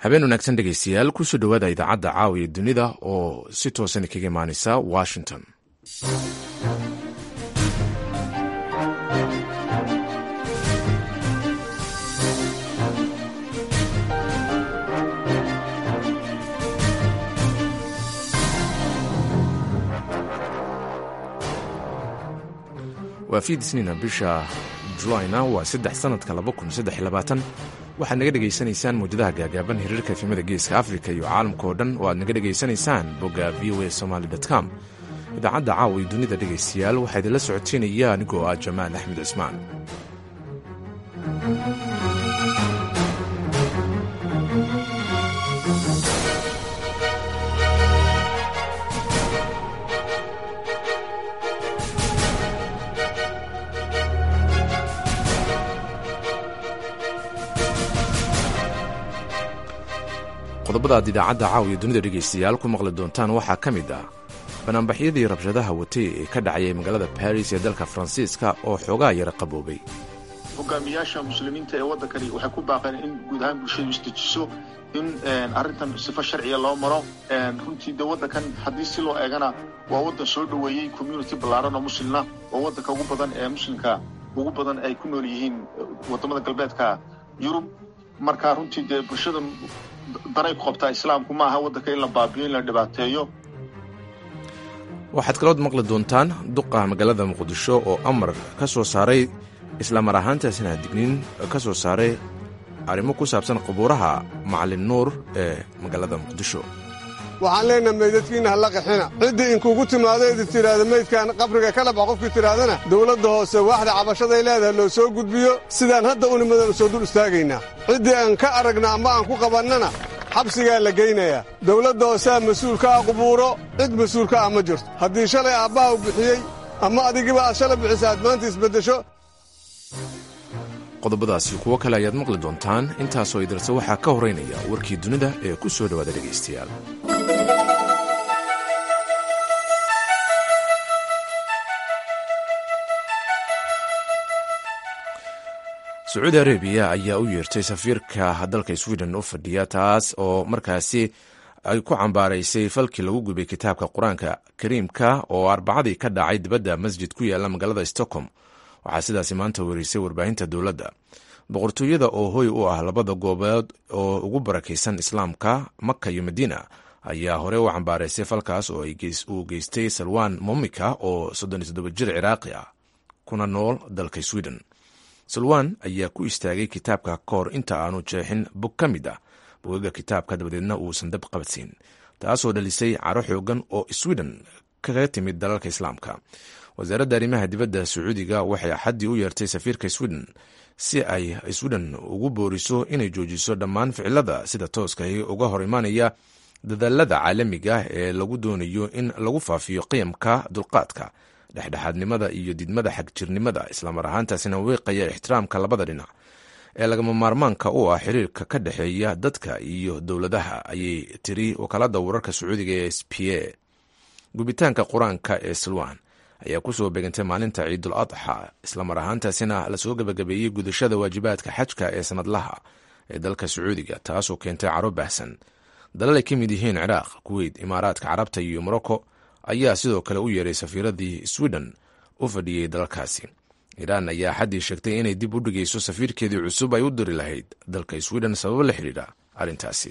habeen wanaagsan dhegaystayaal kusoo dhowaada idaacadda caawiya dunida oo si toosan kaga imaaneysa washington waa fiidisniina bisha julayna waa saddex sanadka waxaad naga dhegaysanaysaan mawjadaha gaagaaban hiriirka efimada geeska afrika iyo caalamka oo dhan oo aad naga dhegaysanaysaan bogga v o a somaly com idaacadda caawa iyo dunida dhegaystayaal waxaa idinla socoteynaya anigoo ah jamaal axmed cismaan qodobada aad idaacadda caawiya dunida dhegaystayaal ku maqli doontaan waxaa ka mid ah banaanbaxyadii rabshadaha watay ee ka dhacayay magaalada baris ee dalka faransiiska oo xoogaa yara qaboobay hogaamiyaasha muslimiinta ee waddankani waxay ku baaqeen in guud ahaan bulshadu isdejiso in arrintan sifo sharciga loo maro runtii de waddankan haddii si loo eegana waa waddan soo dhoweeyey community ballaaran oo muslimna oo waddanka ugu badan ee muslimka ugu badan ay ku nool yihiin waddamada galbeedka yurub marka runtii dee bulshada danay ku qabtaa islaamku ma aha waddanka in la baabiyo in la dhibaateeyo waxaad kalood maqli doontaan duqa magaalada muqdisho oo amar ka soo saaray islamar ahaantaasina digniin ka soo saaray arrimo ku saabsan qubuuraha macalin nuur ee magaalada muqdisho waxaan leenaha meydadkiinna halla qaxina ciddii inkuugu timaado idi tidhaahda meydkan qabriga ka dhabax qofkii tidhaahdana dawladda hoose waaxda cabashaday leedahay loo soo gudbiyo sidaan hadda unimadan soo dul istaagaynaa ciddii aan ka aragna ama aan ku qabannana xabsigaa la geynayaa dawladda hooseha mas-uulka ah qubuuro cid mas-uulka ah ma jirto haddii shalay aabbaha u bixiyey ama adigiba aad shalay bixisa aad maanta isbeddesho qodobadaasi kuwo kale ayaad maqli doontaan intaasoo idarse waxaa ka horaynaya warkii dunida ee ku soo dhowaada dhegaystayaal sacuudi arabiya ayaa u yeertay safiirka dalka sweden u fadhiya taas oo markaasi ay ku cambaaraysay falkii lagu gubay kitaabka qur-aanka kariimka oo arbacadii ka dhacay dibadda masjid ku yaala magaalada stockholm waxaa sidaasi maanta werisay warbaahinta dowladda boqortooyada oo hoy u ah labada goobood oo ugu barakaysan islaamka maka iyo madiina ayaa hore u cambaaraysay falkaas oo uu geystay salwan momika oo soddoniyo jir ciraaqi ah kuna nool dalka sweden salwan ayaa ku istaagay kitaabka ka hor inta aanu jeexin bog ka mid ah bogaga kitaabka dabadeedna uusan dab qabadsiin taasoo dhalisay caro xoogan oo sweden kaga timid dalalka islaamka wasaaradda arrimaha dibadda sacuudiga waxay axaddii u yeertay safiirka sweden si ay sweden ugu booriso inay joojiso dhammaan ficilada sida tooskahi uga hor imaanaya dadaalada caalamiga ee lagu doonayo in lagu faafiyo qiyamka dulqaadka dhexdhexaadnimada iyo didmada xagjirnimada islamar ahaantaasina weeqaya ixtiraamka labada dhinac ee lagama maarmaanka u ah xiriirka ka dhexeeya dadka iyo dowladaha ayay tiri wakaalada wararka sacuudiga ee s p a gubitaanka qur-aanka ee salwan ayaa kusoo beegantay maalinta ciidul adxa islamar ahaantaasina lasoo gebagabeeyey gudashada waajibaadka xajka ee sanadlaha ee dalka sacuudiga taasoo keentay caro baahsan dalal ay ka mid yihiin ciraaq kuweyt imaaraadka carabta iyo morocco ayaa sidoo kale u yeeray safiiradii sweden u fadhiyey dalalkaasi iiraan ayaa xaddii sheegtay inay dib u dhigayso safiirkeedii cusub ay u diri lahayd dalka sweden sababo la xidhiidha arrintaasi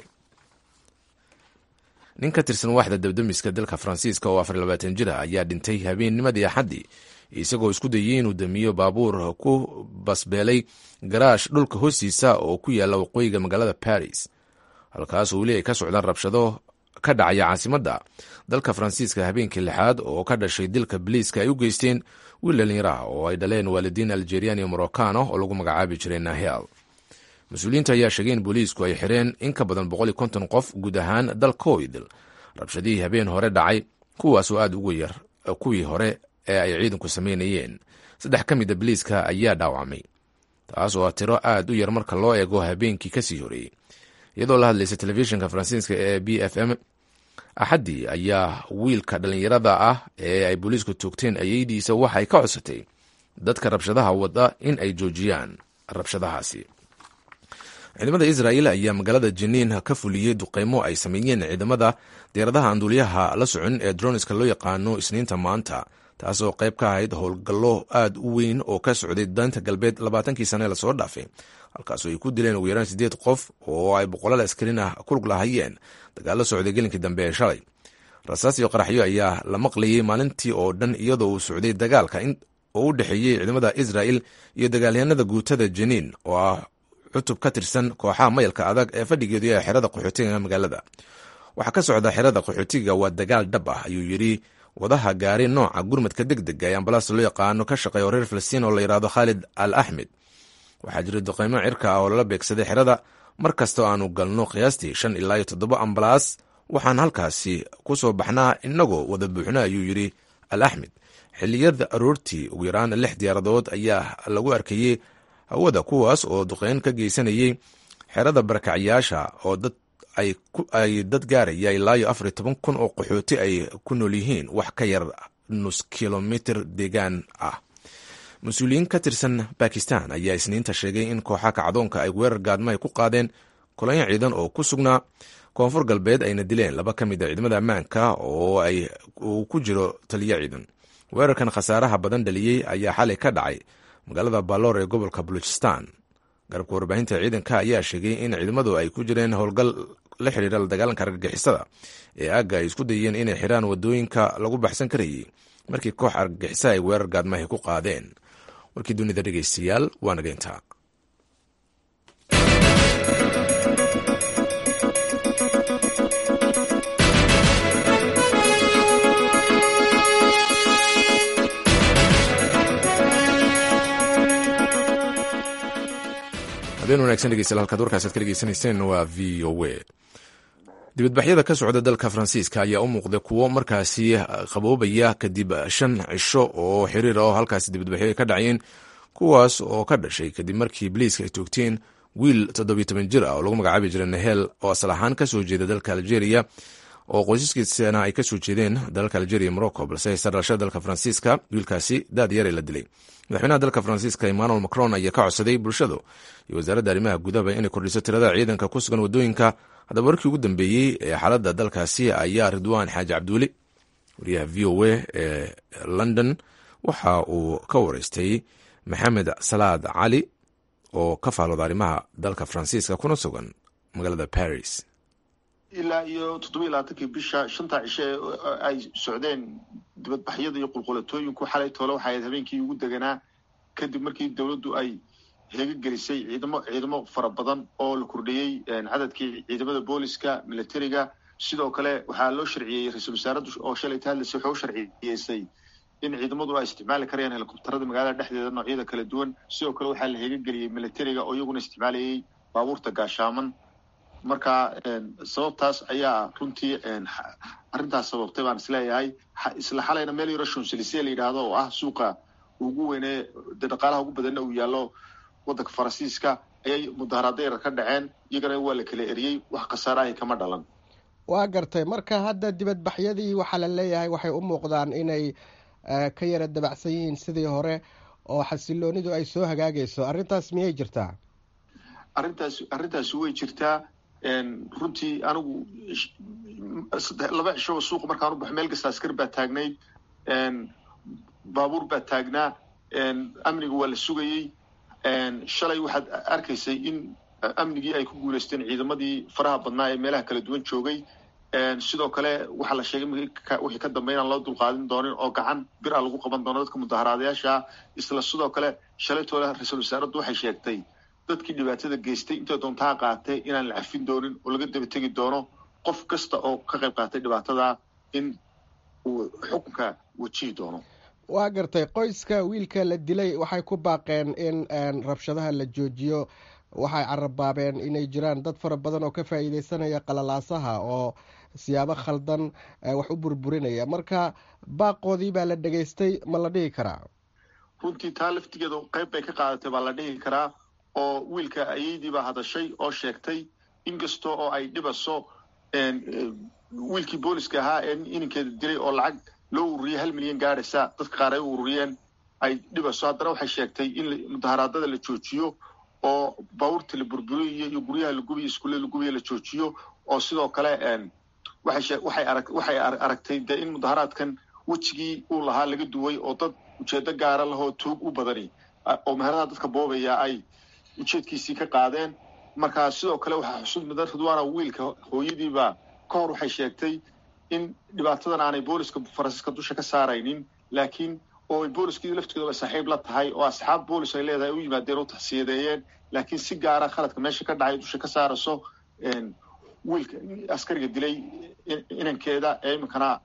nin ka tirsan waaxda dabdamiska dalka faransiiska oo afar labaatan jir ah ayaa dhintay habeennimadii axaddii isagoo isku dayey inuu damiyo baabuur ku basbeelay garaash dhulka hoostiisa oo ku yaala waqooyiga magaalada baris halkaasoo weli ay ka socdaan rabshado ka dhacaya caasimadda dalka faransiiska habeenkii lixaad oo ka dhashay dilka biliiska ay u geysteen wiil dhalinyaraha oo ay dhaleen waalidiin algerian iyo morocano oo lagu magacaabi jiray nahel mas-uuliyiinta ayaa sheegay in booliisku ay xireen in ka badan boqol iyo konton qof guud ahaan dalkoidil rabshadihii habeen hore dhacay kuwaasoo aad ugu yar kuwii hore ee ay ciidanku sameynayeen saddex ka mida biliiska ayaa dhaawacmay taas oo tiro aad u yar marka loo eego habeenkii kasii horeeyey iyadoo la hadlaysa telefishinka faransiiska ee b f m axaddii ayaa wiilka dhallinyarada ah ee ay booliisku toogteen ayeydiisa waxay ka codsatay dadka rabshadaha wada in ay joojiyaan rabshadahaasi ciidamada israel ayaa magaalada jiniin ka fuliyey duqeymo ay sameeyeen ciidamada diyaaradaha anduuliyaha la socon ee droniska loo yaqaano isniinta maanta taasoo qayb ka ahayd howlgallo aad u weyn oo ka socday daanta galbeed labaatankii sane lasoo dhaafay halkaasoo ay ku dileen ugu yaraan sideed qof oo ay boqolaal askarin ah kulug lahayeen dagaalo socday gelinkii dambe ee shalay rasaas iyo qaraxyo ayaa la maqlayay maalintii oo dhan iyadoo uu socday dagaalka oo u dhexeeyey ciidamada israel iyo dagaalyahanada guutada jiniin oo ah cutub ka tirsan kooxaha mayalka adag ee fadhigeedu ee xerada qaxootiga magaalada waxaa ka socda xerada qaxootiga waa dagaal dhab ah ayuu yidhi wadaha gaari nooca gurmadka deg dega ee ambalaasta loo yaqaano ka shaqeeya oo reer falastiin oo la yidhaahdo khaalid al axmed waxaa jira duqeymo cirka ah oo lala beegsaday xerada mar kastoo aanu galno qiyaastii shan ilaa iyo toddoba ambalaas waxaan halkaasi ku soo baxnaa inagoo wada buuxna ayuu yidhi al axmed xilliyada aroortii ugu yaraan lix diyaaradood ayaa lagu arkayey hawada kuwaas oo duqeyn ka geysanayey xerada barakacyaasha oo dad ay dad gaaraya ilaa iyo afar iyo toban kun oo qaxooti ay ku nool yihiin wax ka yar nus kilomitr deegaan ah mas-uuliyiin ka tirsan bakistan ayaa isniinta sheegay in kooxa kacdoonka ay weerar gaadmo ay ku qaadeen kolonyo ciidan oo ku sugnaa koonfur galbeed ayna dileen laba ka mid a ciidamada ammaanka oo uu ku jiro taliyo ciidan weerarkan khasaaraha badan dhaliyey ayaa xalay ka dhacay magaalada baloor ee gobolka baluchistan garabka warbaahinta ciidanka ayaa sheegay in ciidamadu ay ku jireen howlgal la xiriira la dagaalanka argagixisada ee aagga ay isku dayeen inay xiraan wadooyinka lagu baxsan karayey markii koox argagixisa ay weerar gaadmahay ku qaadeen warkii dunida dhegeystayaal waa nageynta habeen wanagsan dhegeystayaal halkaad warkaasaad ka dhegeysanayseen waa v o a dibadbaxyada ka socda dalka faransiiska ayaa u muuqday kuwo markaasi qaboobaya kadib shan cisho oo xiriir oo halkaasi dibadbaxyo ay ka dhacayeen kuwaas oo ka dhashay kadib markii boliiska ay toogteen wiil toddobiyo toban jir ah oo lagu magacaabi jiray nahel oo asal ahaan kasoo jeeda dalka algeria oo qoysaskiisana ay kasoo jeedeen dalalka algeria morocco balse haysta dhalashada dalka faransiiska wiilkaasi daad yare la dilay madaxweynaha dalka faransiiska emmanuel macron ayaa ka codsaday bulshadu iyo wasaaradda arrimaha gudahaba inay kordhiso tirada ciidanka ku sugan wadooyinka haddaba warkii ugu dambeeyey ee xaaladda dalkaasi ayaa ridwaan xaaji cabduuli wariyaha v o a ee london waxa uu ka wareystay maxamed salaad cali oo ka faalooda arrimaha dalka faransiiska kuna sugan magaalada paris ilaa iyo toddoba iyo labaatankii bisha shanta cishe ee ay socdeen dibadbaxyada iyo qulqulatooyinku xalay toole waxay ahayd habeenkii ugu deganaa kadib markii dowladdu ay heega gelisay ciidamo ciidamo fara badan oo la kordhiyey cadadkii ciidamada booliska militariga sidoo kale waxaa loo sharciyey ra-iisul wasaaraddu oo shalay ta hadlaysay waxay u sharciyeysay in ciidamadu ay isticmaali karayaan helikobtarada magaalada dhexdeeda noocyada kala duwan sidoo kale waxaa la heega geliyey militariga oo iyaguna isticmaalayay baabuurta gaashaaman marka sababtaas ayaa runtii arrintaas sababtay baan isleeyahay isla xalayna meel yaro shonselise la yidhaahdo oo ah suuqa ugu weynee de dhaqaalaha ugu badanna uu yaallo waddanka faransiiska ayay mudaharaada yar ka dhaceen iyagana waa la kala eriyey wax khasaarahay kama dhalan waa gartay marka hadda dibadbaxyadii waxaa la leeyahay waxay u muuqdaan inay ka yara dabacsan yihiin sidii hore oo xasiloonidu ay soo hagaagayso arrintaas miyay jirtaa arrintaas arrintaasi way jirtaa runtii anigu laba cishoba suuqa markaan u baxo meel kasta askar baa taagnayd baabuur baa taagnaa amniga waa la sugayey shalay waxaad arkaysay in amnigii ay ku guuleysteen ciidamadii faraha badnaa ee meelaha kala duwan joogay sidoo kale waxaa la sheegay wixii ka dambe inaan loo dulqaadin doonin oo gacan bir a lagu qaban doono dadka mudaharaadayaasha isla sidoo kale shalaytooda ra-iisul wasaaraddu waxay sheegtay dadkii dhibaatada geystay intay doontaa qaatay inaan la cafin doonin oo laga daba tegi doono qof kasta oo ka qayb qaatay dhibaatada in uu xukunka wajihi doono waa gartay qoyska wiilka la dilay waxay ku baaqeen in rabshadaha la joojiyo waxay carabaabeen inay jiraan dad fara badan oo ka faa'iideysanaya qalalaasaha oo siyaabo khaldan wax u burburinaya marka baaqoodii baa la dhegaystay ma la dhihi karaa runtii taa laftigeeda qayb bay ka qaadatay baa la dhihi karaa oo wiilka ayaydii baa hadashay oo sheegtay inkasta oo ay dhibaso wiilkii booliska ahaa ee ininkeeda dilay oo lacag loo ururiyay hal milyan gaadhaysa dadka qaar ay u ururiyeen ay dhibaso haddana waxay sheegtay in mudaharaadada la joojiyo oo baabuurta la burburiyo iyo guryaha la gubiyo iskuulle la gubiyo la joojiyo oo sidoo kale waxay aragtay dee in mudaharaadkan wejigii uu lahaa laga duway oo dad ujeedo gaara lahoo tuug u badani oo meheradaha dadka boobaya ay ujeedkiisii ka qaadeen marka sidoo kale waxaa xusud mudan ridwaana wiilka hooyadiiba ka hor waxay sheegtay in dhibaatadan aanay booliska faransiiska dusha ka saaraynin laakiin oo ay booliskii laftigoodaba saaxiib la tahay oo asxaab boolis ay leedahay u yimaadeen u taxsiyadeeyeen laakiin si gaara khaladka meesha ka dhacay dusha ka saarayso wiilka askariga dilay inankeeda ee iminkana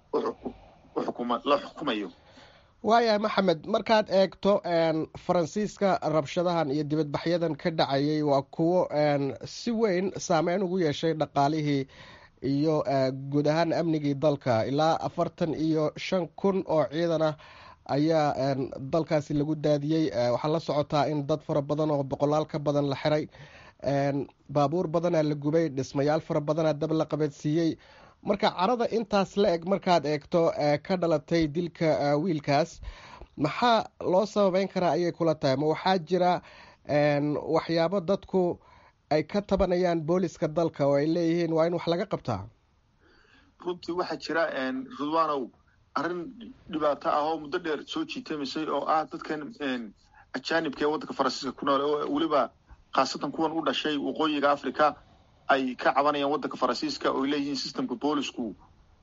la xukumayo waayahay maxamed markaad eegto faransiiska rabshadahan iyo dibadbaxyadan ka dhacayay waa kuwo si weyn saameyn ugu yeeshay dhaqaalihii iyo guud ahaan amnigii dalka ilaa afartan iyo shan kun oo ciidan ah ayaa dalkaasi lagu daadiyey waxaa la socotaa in dad fara badan oo boqolaal ka badan la xiray baabuur badanaa la gubay dhismayaal fara badanaa dab la qabadsiiyey marka carada intaas la eg markaad eegto ka dhalatay dilka wiilkaas maxaa loo sababeyn karaa ayay kula tahay ma waxaa jira waxyaabo dadku ay ka tabanayaan booliska dalka oo ay leeyihiin waa in wax laga qabtaa runtii waxaa jira ridwanow arrin dhibaato ah oo muddo dheer soo jiitamisay oo ah dadkan ajaanibka ee waddanka faransiiska ku nool oo weliba khaasatan kuwan u dhashay waqooyiga africa ay ka cabanayaan waddanka faransiiska oo ay leeyihiin systemka boolisku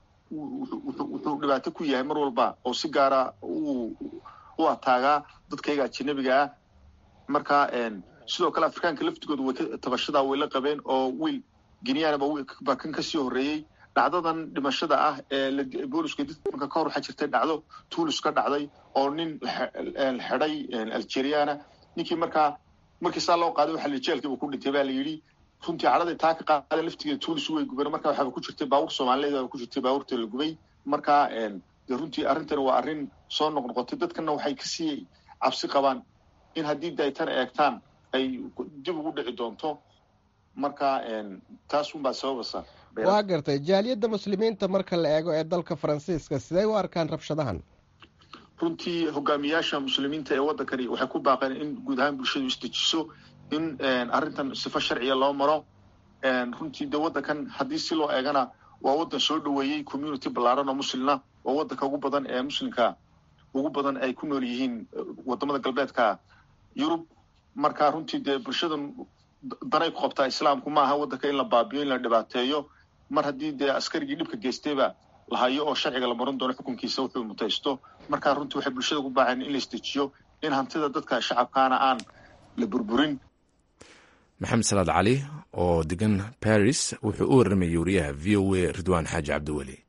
wuxuu dhibaato ku yahay mar walba oo si gaara u ataagaa dadkayga ajanabiga ah marka sidoo kale afrikaanka laftigooda way ka tabashadaa way la qabeen oo wiil geniyaana baa kan kasii horreeyey dhacdadan dhimashada ah ee boolisku dadka ka hor waxaa jirtay dhacdo tuulis ka dhacday oo nin xidhay algeriana ninkii markaa markii saa loo qaaday waxa jeelkiiba ku dhintay baa la yidhi runtii cadhaday taa ka qaada laftigeeda tuulis way gubeen marka waxaaba ku jirtay baabuur soomaaliyeed aba ku jirtay baabuurta la gubay marka de runtii arrintan waa arrin soo noqnoqotay dadkana waxay kasii cabsi qabaan in haddii daytan eegtaan ay dib ugu dhici doonto marka taas unbaa sababaysa waa gartay jaaliyadda muslimiinta marka la eego ee dalka faransiiska sidee u arkaan rabshadahan runtii hogaamiyaasha muslimiinta ee waddankani waxay ku baaqeen in guud ahaan bulshadu isdejiso in arrintan sifo sharciya loo maro runtii de waddankan haddii si loo eegana waa waddan soo dhoweeyey community ballaaran oo muslina oo waddanka ugu badan ee muslimka ugu badan ay ku nool yihiin wadamada galbeedka yurub marka runtii dee bulshadan danay ku qabtaa islaamku ma aha waddanka in la baabiyo in la dhibaateeyo mar haddii dee askarigii dhibka geystayba la hayo oo sharciga la maran doono xukunkiisa wuxuu mutaysto markaa runtii waxay bulshada ku baaceen in la isdejiyo in hantida dadka shacabkaana aan la burburin maxamed salaad cali oo degan baris wuxuu u warramayay wariyaha v o a ridwaan xaaji cabdiweli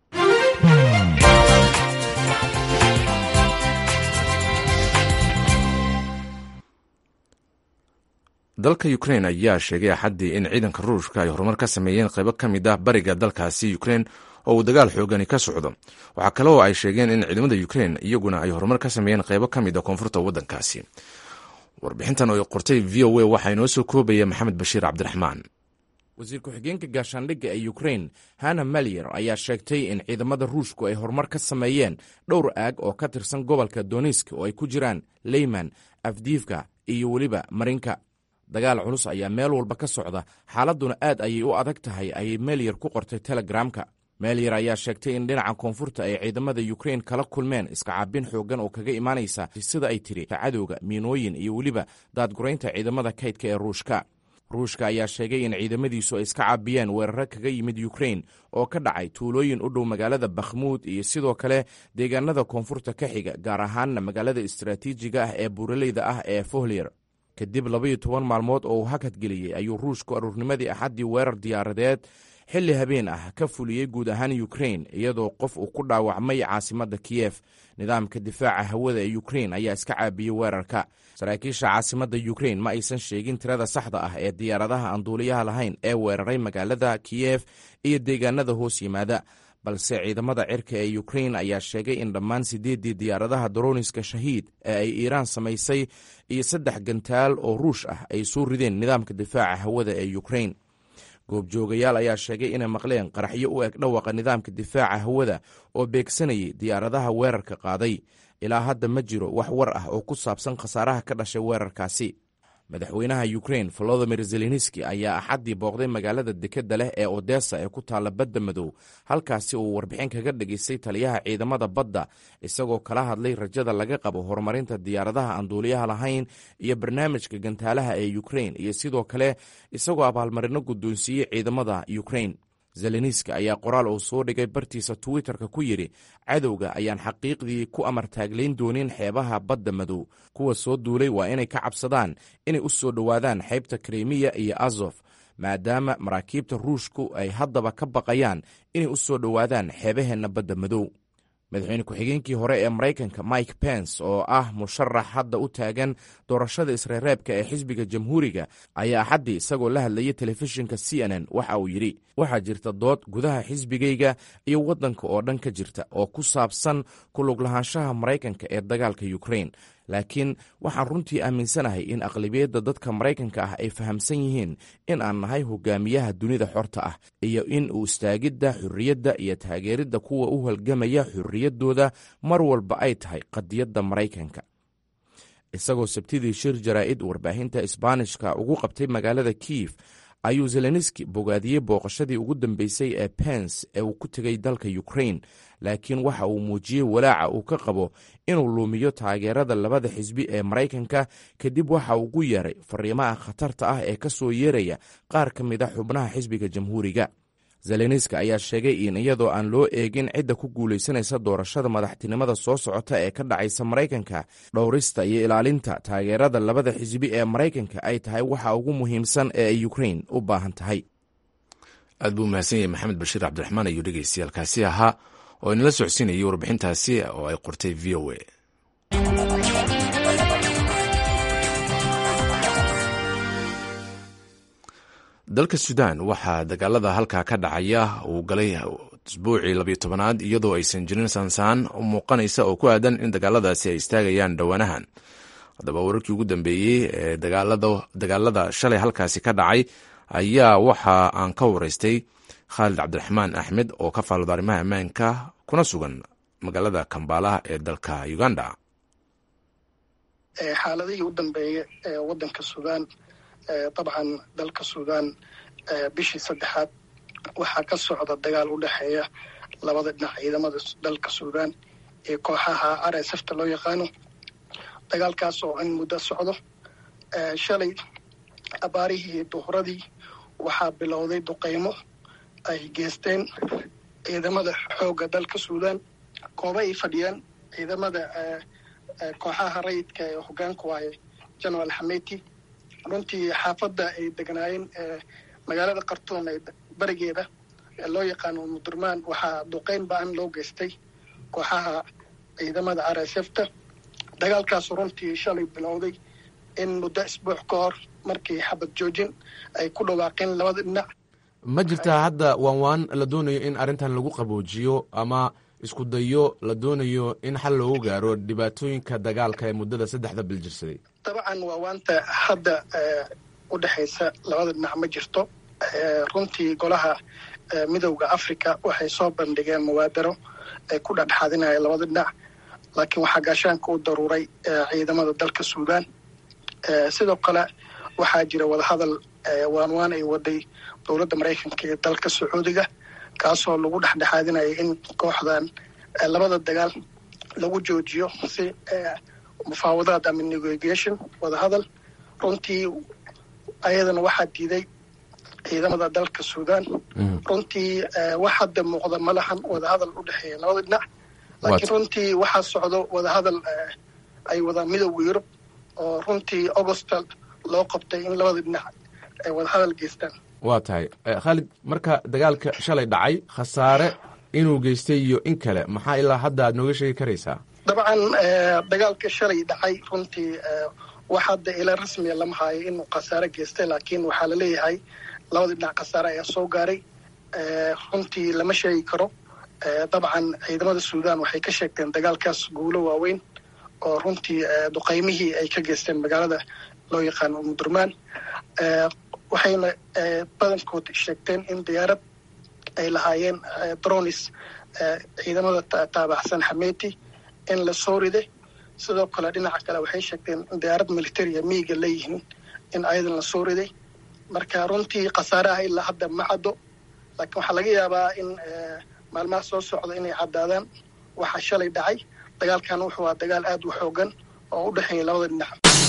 dalka ukrain ayaa sheegay axaddii in ciidanka ruushka ay horumar ka sameeyeen qaybo ka mid ah bariga dalkaasi ukrain oo uu dagaal xoogani ka socdo waxaa kale oo ay sheegeen in ciidamada ukrain iyaguna ay horumar ka sameeyeen qaybo ka mid a koonfurta waddankaasi warbixintan oo qortay v o a waxaa inoo soo koobaya maxamed bashiir cabdiraxmaan wasiir ku-xigeenka gaashaandhigga ee ukrain hana malyer ayaa sheegtay in ciidamada ruushku ay horumar ka sameeyeen dhowr aag oo ka tirsan gobolka donisk oo ay ku jiraan leyman afdiifka iyo weliba marinka dagaal culus ayaa meel walba ka socda xaaladduna aad ayay u adag tahay ayay melyer ku qortay telegramka melyer ayaa sheegtay in dhinaca koonfurta ay ciidamada ukrain kala kulmeen iskacaabin xooggan oo kaga imaanaysa sida ay tiri cadowga miinooyin iyo weliba daadguraynta ciidamada kaydka ee ruushka ruushka ayaa sheegay in ciidamadiisu ay iska caabiyeen weeraro kaga yimid ukrain oo ka dhacay tuulooyin u dhow magaalada bakhmuud iyo sidoo kale deegaanada koonfurta ka xiga gaar ahaanna magaalada istaraatiijiga ah ee buuraleyda ah ee fohlier kadib labaiyo toban maalmood oo uu hakadgeliyey ayuu ruushku aruurnimadii axaddii weerar diyaaradeed xilli habeen ah ka fuliyey guud ahaan ukrain iyadoo qof uu ku dhaawacmay caasimadda kiyef nidaamka difaaca hawada ee ukrain ayaa iska caabiyey weerarka saraakiisha caasimadda ukrain ma aysan sheegin tirada saxda ah ee diyaaradaha aan duuliyaha lahayn ee weeraray magaalada kiyef iyo deegaanada hoos yimaada balse ciidamada cirka ee ukrain ayaa sheegay in dhammaan siddeeddii diyaaradaha daroniska shahiid ee ay iiraan samaysay iyo saddex gantaal oo ruush ah ay soo rideen nidaamka difaaca hawada ee ukrain goobjoogayaal ayaa sheegay inay maqleen qaraxyo u eg dhawaqa nidaamka difaaca hawada oo beegsanayay diyaaradaha weerarka qaaday ilaa hadda ma jiro wax war ah oo ku saabsan khasaaraha ka dhashay weerarkaasi madaxweynaha ukrain volodimir zelenski ayaa axaddii booqday magaalada dekedda leh ee odessa ee ku taalla badda madow halkaasi uu warbixin kaga dhegaystay taliyaha ciidamada badda isagoo kala hadlay rajada laga qabo horumarinta diyaaradaha aan duuliyaha lahayn iyo barnaamijka gantaalaha ee ukrain iyo sidoo kale isagoo abaalmarino guddoonsiiyey ciidamada ukrain zelenski ayaa qoraal uu soo dhigay bartiisa twitterka ku yidhi cadowga ayaan xaqiiqdii ku amartaaglayn doonin xeebaha badda madow kuwa soo duulay waa inay ka cabsadaan inay u soo dhowaadaan xeybta krimiya iyo azof maadaama maraakiibta ruushku ay haddaba ka baqayaan inay u soo dhowaadaan xeebaheenna badda madow madaxweyne ku-xigeenkii hore ee maraykanka mike pence oo ah musharax hadda u taagan doorashada isreereebka ee xisbiga jamhuuriga ayaa axaddii isagoo la hadlayay telefishinka c n n waxa uu yidhi waxaa jirta dood gudaha xisbigayga iyo waddanka oo dhan ka jirta oo ku saabsan kulug lahaanshaha maraykanka ee dagaalka ukrain laakiin waxaan runtii aaminsanahay in aqlabiyadda dadka maraykanka ah ay fahamsan yihiin in aan nahay hogaamiyaha dunida xorta ah iyo in uu istaagidda xurriyadda iyo taageeridda kuwa u halgamaya xurriyaddooda mar walba ay tahay qadiyadda maraykanka isagoo sabtidii shir jaraa'id warbaahinta isbaanishka ugu qabtay magaalada kiyif ayuu zelenski bogaadiyey booqashadii ugu dambeysay ee pence ee uu ku tegay dalka ukrain laakiin waxa uu muujiyey walaaca uu ka qabo inuu luumiyo taageerada labada xisbi ee maraykanka kadib waxa uu ugu yeeray fariimaha khatarta ah ee ka soo yeeraya qaar ka mid a xubnaha xisbiga jamhuuriga zelenski ayaa sheegay in iyadoo aan loo eegin cidda ku guulaysanaysa doorashada madaxtinimada soo socota ee ka dhacaysa maraykanka dhowrista iyo ilaalinta taageerada labada xisbi ee maraykanka ay tahay waxa ugu muhiimsan ee ay ukrain u baahan tahay aad buu mahadsan yahay maxamed bashiir cabdiraxmaan ayuu dhegeystayaalkaasi ahaa oo inala socodsiinayay warbixintaasi oo ay qortay v o a dalka suudaan waxaa dagaalada halkaa ka dhacaya uu galay isbuucii labiyo tobanaad iyadoo aysan jirin saansaan muuqanaysa oo ku aadan in dagaaladaasi ay istaagayaan dhowaanahan haddaba wararkii ugu dambeeyey ee dagaalada shalay halkaasi ka dhacay ayaa waxa aan ka waraystay khaalid cabdiraxmaan axmed oo ka faalooda arrimaha ammaanka kuna sugan magaalada kambala ee dalka uganda xaaladihii u dambeeya ee wadanka suudaan dabcan dalka suudaan bishii saddexaad waxaa ka socda dagaal u dhexeeya labada dhinac ciidamada dalka suudaan iyo kooxaha r s fta loo yaqaano dagaalkaas oo in muddo socdo shalay abaarihii duhuradii waxaa bilowday duqeymo ay geysteen ciidamada xoogga dalka suudaan goobo ay fadhiyaan ciidamada kooxaha rayidka ee hogaanku waaye general xameti runtii xaafadda ay degnaayeen magaalada khartuum ee berigeeda ee loo yaqaano mudurmaan waxaa duqeyn ba-an loo geystay kooxaha ciidamada r s f ta dagaalkaasu runtii shalay bilowday in muddo isbuuc ka hor markii xabad joojin ay ku dhawaaqeen labada dhinac ma jirtaa hadda waan waan la doonayo in arrintan lagu qaboojiyo ama isku dayo la doonayo in xal loogu gaaro dhibaatooyinka dagaalka ee muddada saddexda bil jirsaday dabcan waa waanta hadda u dhexaysa labada dhinac ma jirto runtii golaha midowda africa waxay soo bandhigeen muwaadaro ay ku dhexdhexaadinaya labada dhinac laakiin waxaa gaashaanka u daruuray ciidamada dalka suudaan sidoo kale waxaa jira wadahadal waanwaan ay waday dowladda maraykanka iyo dalka sacuudiga kaasoo lagu dhexdhexaadinaya in kooxdan labada dagaal lagu joojiyo si mufaawadaad ama negotiation wadahadal runtii ayadana waxaa diiday ciidamada dalka suudaan runtii wax hadda muuqda ma lahan wadahadal u dhexeeya labada dhinac laakiin runtii waxaa socdo wadahadal ay wadaan midowda yurub oo runtii augusta loo qabtay in labada dhinac ay wadahadal geystaan waa tahay khaalid marka dagaalka shalay dhacay khasaare inuu geystay iyo in kale maxaa ilaa hadda aad nooga sheegi karaysaa dabcan dagaalka shalay dhacay runtii wax hadda ila rasmiya lama haayo inuu khasaare geystay laakiin waxaa laleeyahay labada dhinac khasaare ayaa soo gaaray runtii lama sheegi karo dabcan ciidamada suudaan waxay ka sheegteen dagaalkaas guulo waaweyn oo runtii duqeymihii ay ka geysteen magaalada loo yaqaano mudurmaan waxayna badankood sheegteen in diyaarad ay lahaayeen dronis ciidamada taabaxsan xameti in la soo riday sidoo kale dhinaca kale waxay sheegteen in diyaarad militaria miiga leeyihiin in ayadan la soo riday marka runtii khasaaraha ilaa hadda ma caddo laakiin waxaa laga yaabaa in maalmaha soo socda inay caddaadaan waxaa shalay dhacay dagaalkan wuxuu aa dagaal aad u xoogan oo u dhexeeya labada dhinac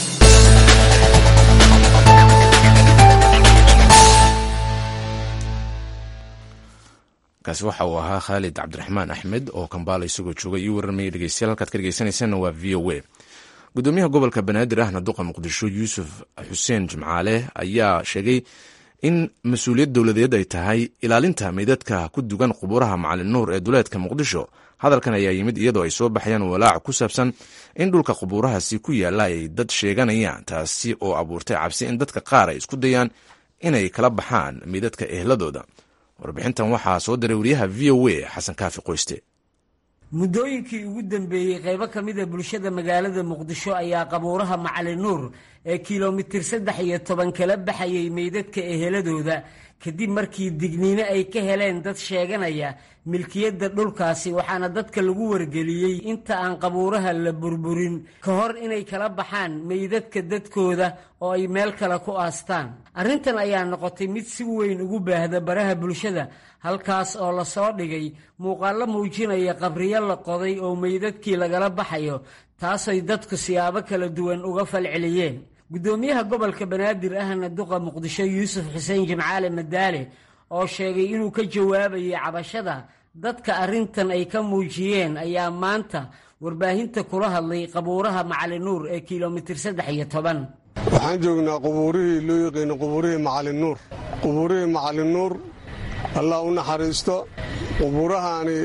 kaasi waxa uu ahaa khaalid cabdiraxmaan axmed oo kambaala isagoo jooga io warramaya dhegeystayaal halkaad ka dhegeysanaysaanna waa v o a gudoomiyaha gobolka banaadir ahna duqa muqdisho yuusuf xuseen jimcaale ayaa sheegay in mas-uuliyad dowladeed ay tahay ilaalinta meydadka ku dugan qubuuraha macalin nuur ee duleedka muqdisho hadalkan ayaa yimid iyadoo ay soo baxayaan walaac ku saabsan in dhulka qubuurahaasi ku yaalla ay dad sheeganayaan taasi oo abuurtay cabsi in dadka qaar ay isku dayaan inay kala baxaan meydadka ehladooda warbixintan waxaa soo diray wariyaha v o a xasan kaafi qoyste muddooyinkii ugu dambeeyey qaybo ka mid a bulshada magaalada muqdisho ayaa qabuuraha macalin nuur ee kilomitir saddex iyo toban kala baxayay meydadka eheladooda kadib markii digniino ay ka heleen dad sheeganaya milkiyadda dhulkaasi waxaana dadka lagu wargeliyey inta aan qabuuraha la burburin ka hor inay kala baxaan meydadka dadkooda oo ay meel kale ku aastaan arrintan ayaa noqotay mid si weyn ugu baahda baraha bulshada halkaas oo lasoo dhigay muuqaallo muujinaya qabriyo la qoday oo meydadkii lagala baxayo taasoy dadku siyaabo kala duwan uga falceliyeen guddoomiyaha gobolka banaadir ahna duqa muqdisho yuusuf xuseen jimcaale madaale oo sheegay inuu ka jawaabayay cabashada dadka arrintan ay ka muujiyeen ayaa maanta warbaahinta kula hadlay qabuuraha macalin nuur ee kilomitir saddex iyo toban waxaan joognaa qubuurihii loo yaqiino qubuurihii macalin nuur qubuurihii macalin nuur allah u naxariisto qubuurahaani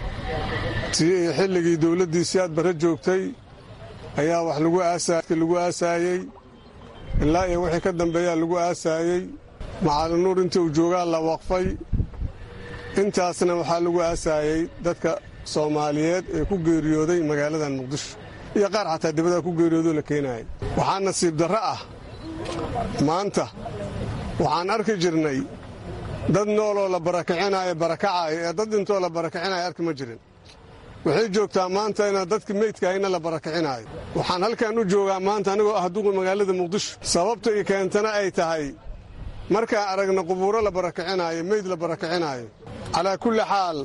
xilligii dowladdiisii aad barre joogtay ayaa wax lagu aasaayey ilaa iyo wixii ka dambeeyaa lagu aasaayey macalin nuur intii uu joogaa la waqfay intaasna waxaa lagu aasaayey dadka soomaaliyeed ee ku geeriyooday magaaladan muqdisho iyo qaar xataa dibadda ku geeriyoodoo la keenaayay waxaa nasiib darro ah maanta waxaan arki jirnay dad nooloo la barakicinayo barakacaayo ee dad dhintoo la barakicinayo arki ma jirin waxay joogtaa maanta ina dadki meydkaahayna la barakicinaayo waxaan halkan u joogaa maanta anigoo ah duqa magaalada muqdisho sababta i keentana ay tahay markaan aragna qubuuro la barakicinaayo meyd la barakicinaayo calaa kulli xaal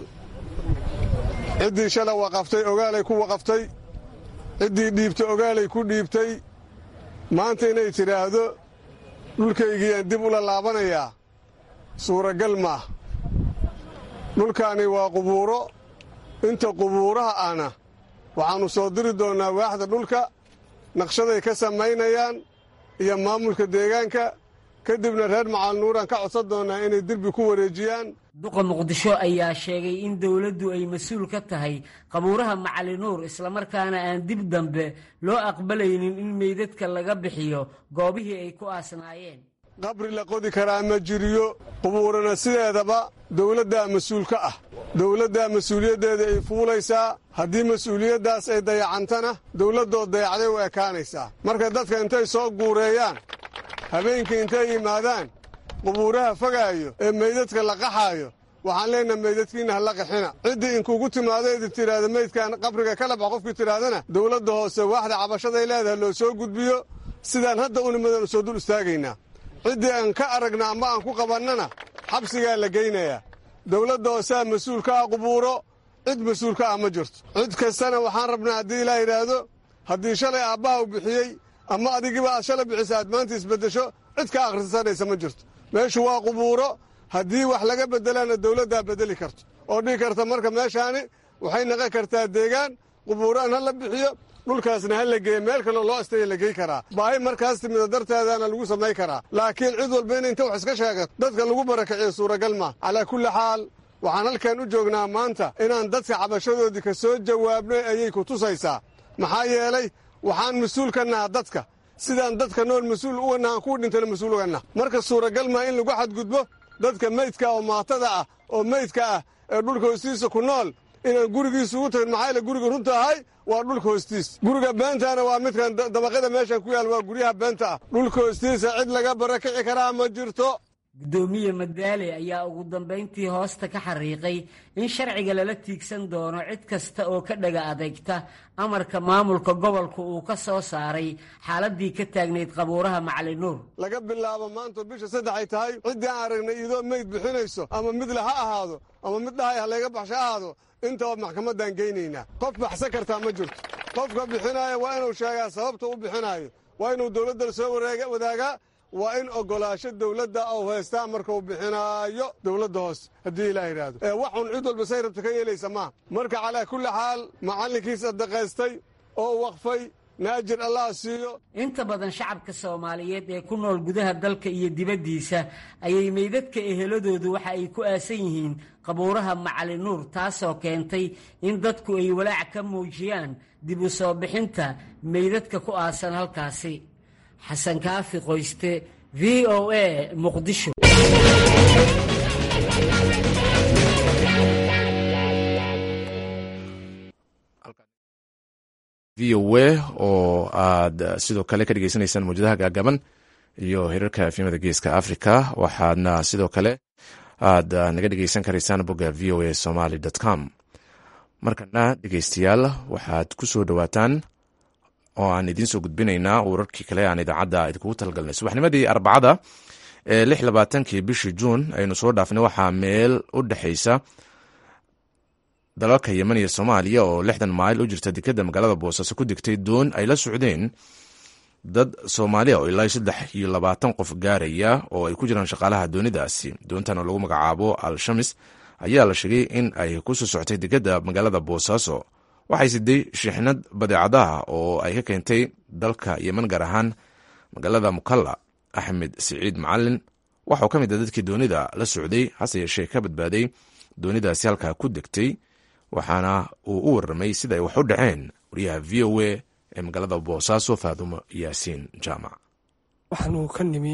ciddii shala waqaftay ogaalay ku waqaftay ciddii dhiibtay ogaalay ku dhiibtay maanta inay tidhaahdo dhulkaygiiyaan dib ula laabanayaa suuragal maah dhulkaani waa qubuuro inta qubuuraha ahna waxaannu soo diri doonnaa waaxda dhulka naqshaday ka samaynayaan iyo maamulka deegaanka kadibna reer macalnuuraan ka codsan doonnaa inay derbi ku wareejiyaan duqa muqdisho ayaa sheegay in dowladdu ay mas-uul ka tahay qabuuraha macali nuur islamarkaana aan dib dambe loo aqbalaynin in meydadka laga bixiyo goobihii ay ku aasnaayeen qabri la qodi karaa ma jiriyo qubuurana sideedaba dowladdaa mas-uul ka ah dowladdaa mas-uuliyaddeeda ay fuulaysaa haddii mas-uuliyaddaas ay dayacantana dowladdood dayacday u ekaanaysaa marka dadka intay soo guureeyaan habeenkii intay yimaadaan qubuuraha fogaayo ee meydadka la qaxaayo waxaan leenaha meydadkiinna ha la qaxina ciddii inkuugu timaado idin tidhaahda meydkan qabriga kala bax qofkii tidhaahdana dowladda hoose waaxda cabashaday leedahay loo soo gudbiyo sidaan hadda unimadan soo dul istaagaynaa ciddii aan ka aragna ama aan ku qabannana xabsigaa la geynayaa dowladda hoosaa mas-uul ka ah qubuuro cid mas-uul ka ah ma jirto cid kastana waxaan rabnaa haddii ilaa yidhaahdo haddii shalay aabbaha u bixiyey ama adigiba aad shalay bixisa aad maanta isbeddesho cid ka akhrisanaysa ma jirto meeshu waa qubuuro haddii wax laga beddelana dowladdaa beddeli karto oo dhihi karta marka meeshaani waxay naqon kartaa deegaan qubuuraan ha la bixiyo dhulkaasna ha la geeye meel kaloo loo astaya la gey karaa baahi markaas timida darteedaana lagu samay karaa laakiin cid walba in inta wax iska sheegato dadka lagu barakiciyo suuragal maa calaa kulli xaal waxaan halkan u joognaa maanta inaan dadka cabashadoodii ka soo jawaabnay ayay ku tusaysaa maxaa yeelay waxaan mas-uul ka naha dadka sidaan dadka nool mas-uul uga nahan kuwa dhintana mas-uul uga nah marka suuragal maa in lagu xadgudbo dadka meydka oo maatada ah oo meydka ah ee dhulka hoostiisa ku nool inaan gurigiisa ugu tagin maxaa yaele guriga runta ahay waa dhulka hoostiis guriga beentaana waa midkan dabaqyada meeshan ku yaal waa guryaha beenta ah dhulka hoostiisa cid laga barakici karaa ma jirto guddoomiye madaale ayaa ugu dambayntii hoosta ka xariiqay in sharciga lala tiigsan doono cid kasta oo ka dhaga adeegta amarka maamulka gobolka uu ka soo saaray xaaladii ka taagnayd qabuuraha macali nuur laga bilaabo maanta bisha saddex ay tahay ciddii aan aragnay iyadoo meyd bixinayso ama midle ha ahaado ama mid dhahay ha layga baxsho ha ahaado intaba maxkamaddaan geynaynaa qof baxsan kartaa ma jirto qofka bixinaaya waa inuu sheegaa sababta u bixinaayo waa inuu dowladda soo wadaagaa waa in ogolaasho dowladda ou haystaa markuu bixinaayo dowladda hoose haddii ilaa yidhaahdo ee waxun cid walba say rabta ka yeelaysa maaha marka calaa kulli xaal macallinkiisa daqaystay oo waqfay naajir allah siiyo inta badan shacabka soomaaliyeed ee ku nool gudaha dalka iyo dibaddiisa ayay meydadka eheladoodu waxa ay ku aasan yihiin qabuuraha macali nuur taasoo keentay in dadku ay walaac ka muujiyaan dib u soo bixinta meydadka ku aasan halkaasi xasan kaafi qoyste v o a muqdisho v o a oo aad sidoo kale ka dhegeysanaysaan mawjadaha gaagaban iyo hirarka efimada geeska africa waxaadna sidoo kale aad naga dhegeysan karaysaan bogga v o a somaly com markana dhegeystayaal waxaad ku soo dhowaataan oo aan idiin soo gudbinaynaa wararkii kale aan idaacadda idinkugu talagalnay subaxnimadii arbacada ee lix labaatankii bishii juun aynu soo dhaafnay waxaa meel u dhexeysa dalalka yemen iyo soomaaliya oo lixdan mayl u jirta dekadda magaalada boosaaso ku degtay doon ay la socdeen dad soomaaliya oo ilaa saddex iyo labaatan qof gaaraya oo ay ku jiraan shaqaalaha doonidaasi doontan oo lagu magacaabo al-shamis ayaa la sheegay in ay kusoo socotay dekadda magaalada boosaaso waxay siday shixnad badeecadaha oo ay ka keentay dalka yemen gaar ahaan magaalada mukalla axmed siciid macalin waxauu ka mid a dadkii doonida la socday hase yeeshee ka badbaaday doonidaasi halkaa ku degtay waxaana uu u warramay sida ay wax u dhaceen wariyaha v o a ee magaalada boosaaso faadumo yaasiin jaamac waxaanu ka nimi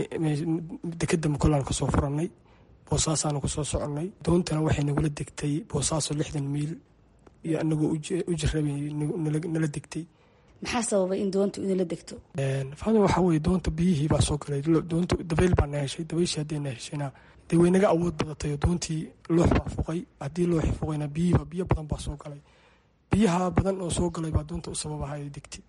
dekeda mukallaan kasoo furannay boosaasaanu kusoo soconnay doontana waxay nagula degtay boosaaso lixdan miil iyo anagoo u jirabay nala degtay maxaa sababay in doontu inala degto faaduma waxaa weye doonta biyihii baa soo galay doonta dabayl baa na heshay dabayshii haddii na heshayna dee way naga awood badatay oo doontii loox baa fuqay haddii looxi fuqayna biyihiiba biyo badan baa soo galay biyaha badan oo soo galay baa doonta u sababaha ay degtay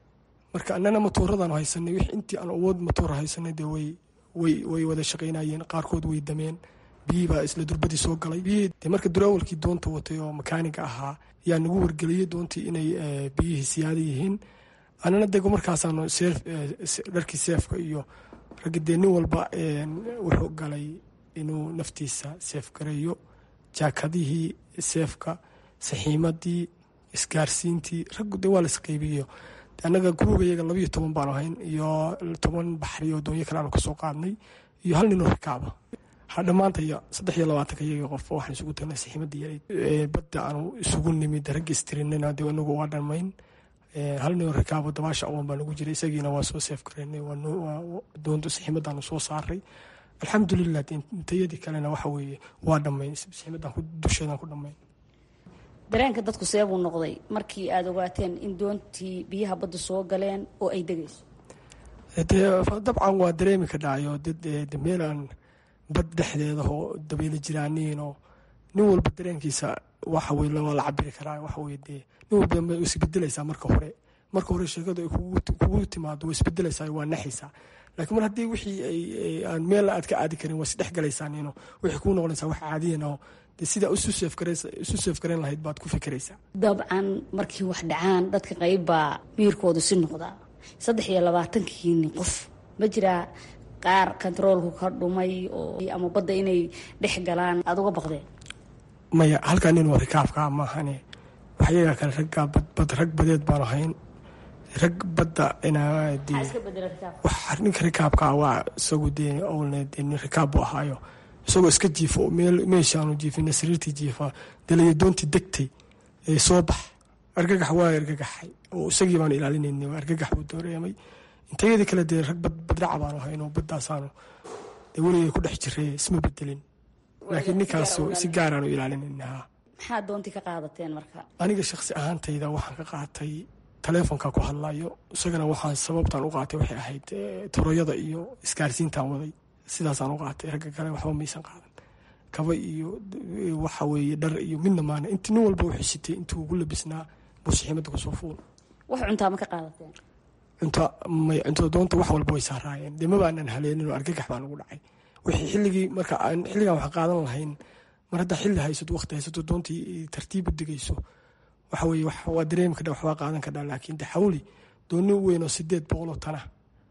marka annana matooradaan haysanay wix intii aan awood matoor haysanay dee way way way wada shaqaynayeen qaarkood way dameen biyihii baa isla durbadii soo galay biyihii dee marka durawalkii doonta watay oo makaaniga ahaa yaa nagu wargeliyey doontii inay biyihii siyaada yihiin annana dego markaasaanu seef dharkii seefka iyo ragga dee nin walba wuxuu galay inuu naftiisa seef gareeyo jaakadihii seefka saxiimadii isgaarsiintii raggu dee waa la isqeybiyo annaga guruuga iyaga labayo toban baanu ahayn iyo toban baxri oo doonyo kale aanu kasoo qaadnay iyo hal ninoo rikaaba ha dhammaantaya saddex iyo labaatanka iyaga qof waxaan isugu tagnay saxiimadii yareyd badda aanu isugu nimid ragga istirinina dee inagu waa dhammayn hal ninoo rikaabo dabaasha awoon baa nagu jiray isagiina waa soo seef gareynay doonta saxiimadaanu soo saaray alxamdulilah intayadii kalena waxa weeye waa dhammayn saxiimadan dusheedan ku dhammayn dareenka dadku seebuu noqday markii aada ogaateen in doontii biyaha badda soo galeen oo ay degayso dee dabcan waa dareemi ka dhacayo dad meel aan bad dhexdeeda oo dabayla jiraaniinoo nin walba dareenkiisa waxa weye waa la cabiri karaa waxa weye dee nin walba way isbedelaysaa marka hore marka hore sheekadu ay kugu timaado way isbedelaysaa waa naxaysaa laakiin mar haddii wixii aan meel aad ka aadi karin waa isdhex galaysaan waxay kuu noqonaysaa wax caadiyan oo sidaa isu seefgarayn lahayd baad ku fikiraysaa dabcan markii wax dhacaan dadka qayb baa miirkoodu si noqdaa saddex iyo labaatankiini qof ma jiraa qaar kontaroolku ka dhumay oo ama badda inay dhex galaan aada uga baqdeen maya halkaa nin waa rikaabkaa maahane waxyagaa kale raggaa bad rag badeed baanu ahayn rag badda ninka rikaabkaa waa isagu dee owlne dee nin rikaab buu ahaayo isagoo iska jiifo meeshaanu jiifina sariirtii jiifa delayo doontii degtay ee soo bax argagax waa argagaxay oo isagii baanu ilaalinayna argagax buu dooreemay intayadii kale dee rag badraca baanu ahayn badaasaanu dee weligay ku dhex jiray isma bedelin laakiin ninkaas si gaaraanu ilaalinayna maxaa doontii ka qaadateen marka aniga shaksi ahaantayda waxaan ka qaatay taleefonka ku hadlayo isagana waxaan sababtaan u qaatay waxay ahayd toroyada iyo isgaarsiintaan waday sidaasaan u qaatay ragga kale waxba maysan qaadan kaba iyo waxa weeye dhar iyo midna maana inti nin walba wuxuu sitay intuu ugu labisnaa buu saxiimadda kusoo fuul wax cuntaa ma ka qaadateen cunta may cuntada doonta wax walba way saaraayeen dee maba aanan haleenin oo argagax baan ugu dhacay wixii xilligii marka aan xilligan wax qaadan lahayn mar haddaa xilli haysato waqti haysato doontii tartiibu degayso waxa weeye waa dareemi kadha waxbaa qaadan kadhaa laakiin de xawli dooni weyn oo sideed boqol oo tana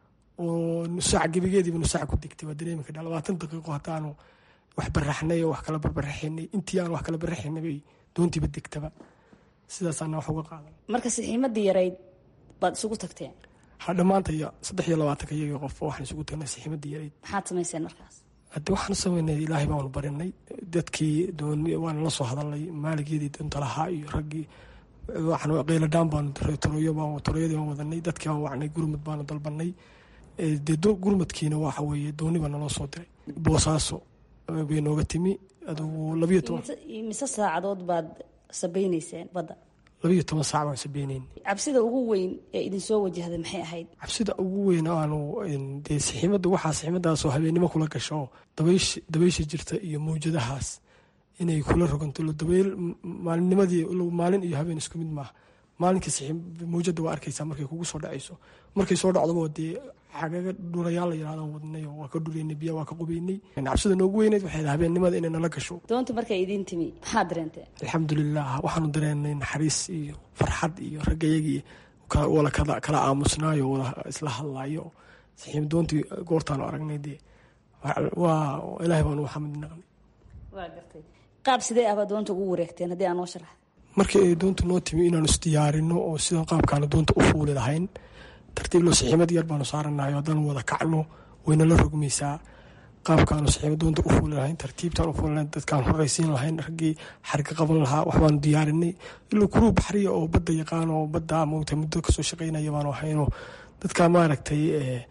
oo nusaac gebigeediiba nusaac ku degtay waa dareemi kadhaa labaatan daqiiqo haddaanu wax baraxnay oo wax kala barbaraxinay intii aan wax kala baraxinay bay doontiiba degtaba sidaasaana wax uga qaadan marka saxiimadii yarayd baad isugu tagteen ha dhammaantaya saddex iyo labaatanka iyaga qof waxaan isugu tagnay saxiimadii yarayd maxaad samayseen markaas hadde waxaan sameynay ilaahay baanu barinay dadkii dooni waana la soo hadalnay maaligeedii doonta lahaa iyo raggii waxaan qeyladhaan baanu toroyo toroyadii baan wadanay dadkii baan wacnay gurmad baanu dalbanay dee gurmadkiina waxa weeye dooni baa naloo soo diray boosaaso bay nooga timi adugu labiyo toban mise saacadood baad sabaynayseen badda labiyo toban saac baan sabeyneyn cabsida ugu weyn ee idinsoo wajahday maxay ahayd cabsida ugu weyn aanu dee saxiimadda waxaa saxiimadaasoo habeennimo kula gasho dabaysh dabaysha jirta iyo mawjadahaas inay kula roganto dabayl maalinnimadii maalin iyo habeen isku mid maaha maalinkii mawjada waa arkaysaa markay kugu soo dhacayso markay soo dhacdaba dee xagaga dhurayaal la yirahdaan wadnay oo waa ka dhureynay biya waa ka qubeynay cabsida noogu weyneyd waxay habeennimada inay nala gasho doonta markay idiin timi maxaad dareenteen alxamdulilah waxaanu dareenay naxariis iyo farxad iyo raggayagii wala kala aamusnaayo wala isla hadlaayo saxiib doontii goortaanu aragnay dee waa ilaahay baanu waxamid naqnay waa gartay qaab sidee ahbaa doonta ugu wareegteen haddii aan noo sharax markii ay doonta noo timi inaanu isdiyaarino oo sida qaabkaanu doonta u fuuli lahayn tartiib loo saxiimad yar baanu saaranayo haddaan wada kacno wayna la rogmaysaa qaabkaanu saxiimad doonta u fuuli lahayn tartiibtaan u fuuli lahayn dadkaan horeysiin lahayn raggii xarga qaban lahaa waxbaanu diyaarinay ilaa kuruu baxriya oo badda yaqaan oo badda moogta muddo kasoo shaqaynaya baanu ahaynoo dadka maaragtay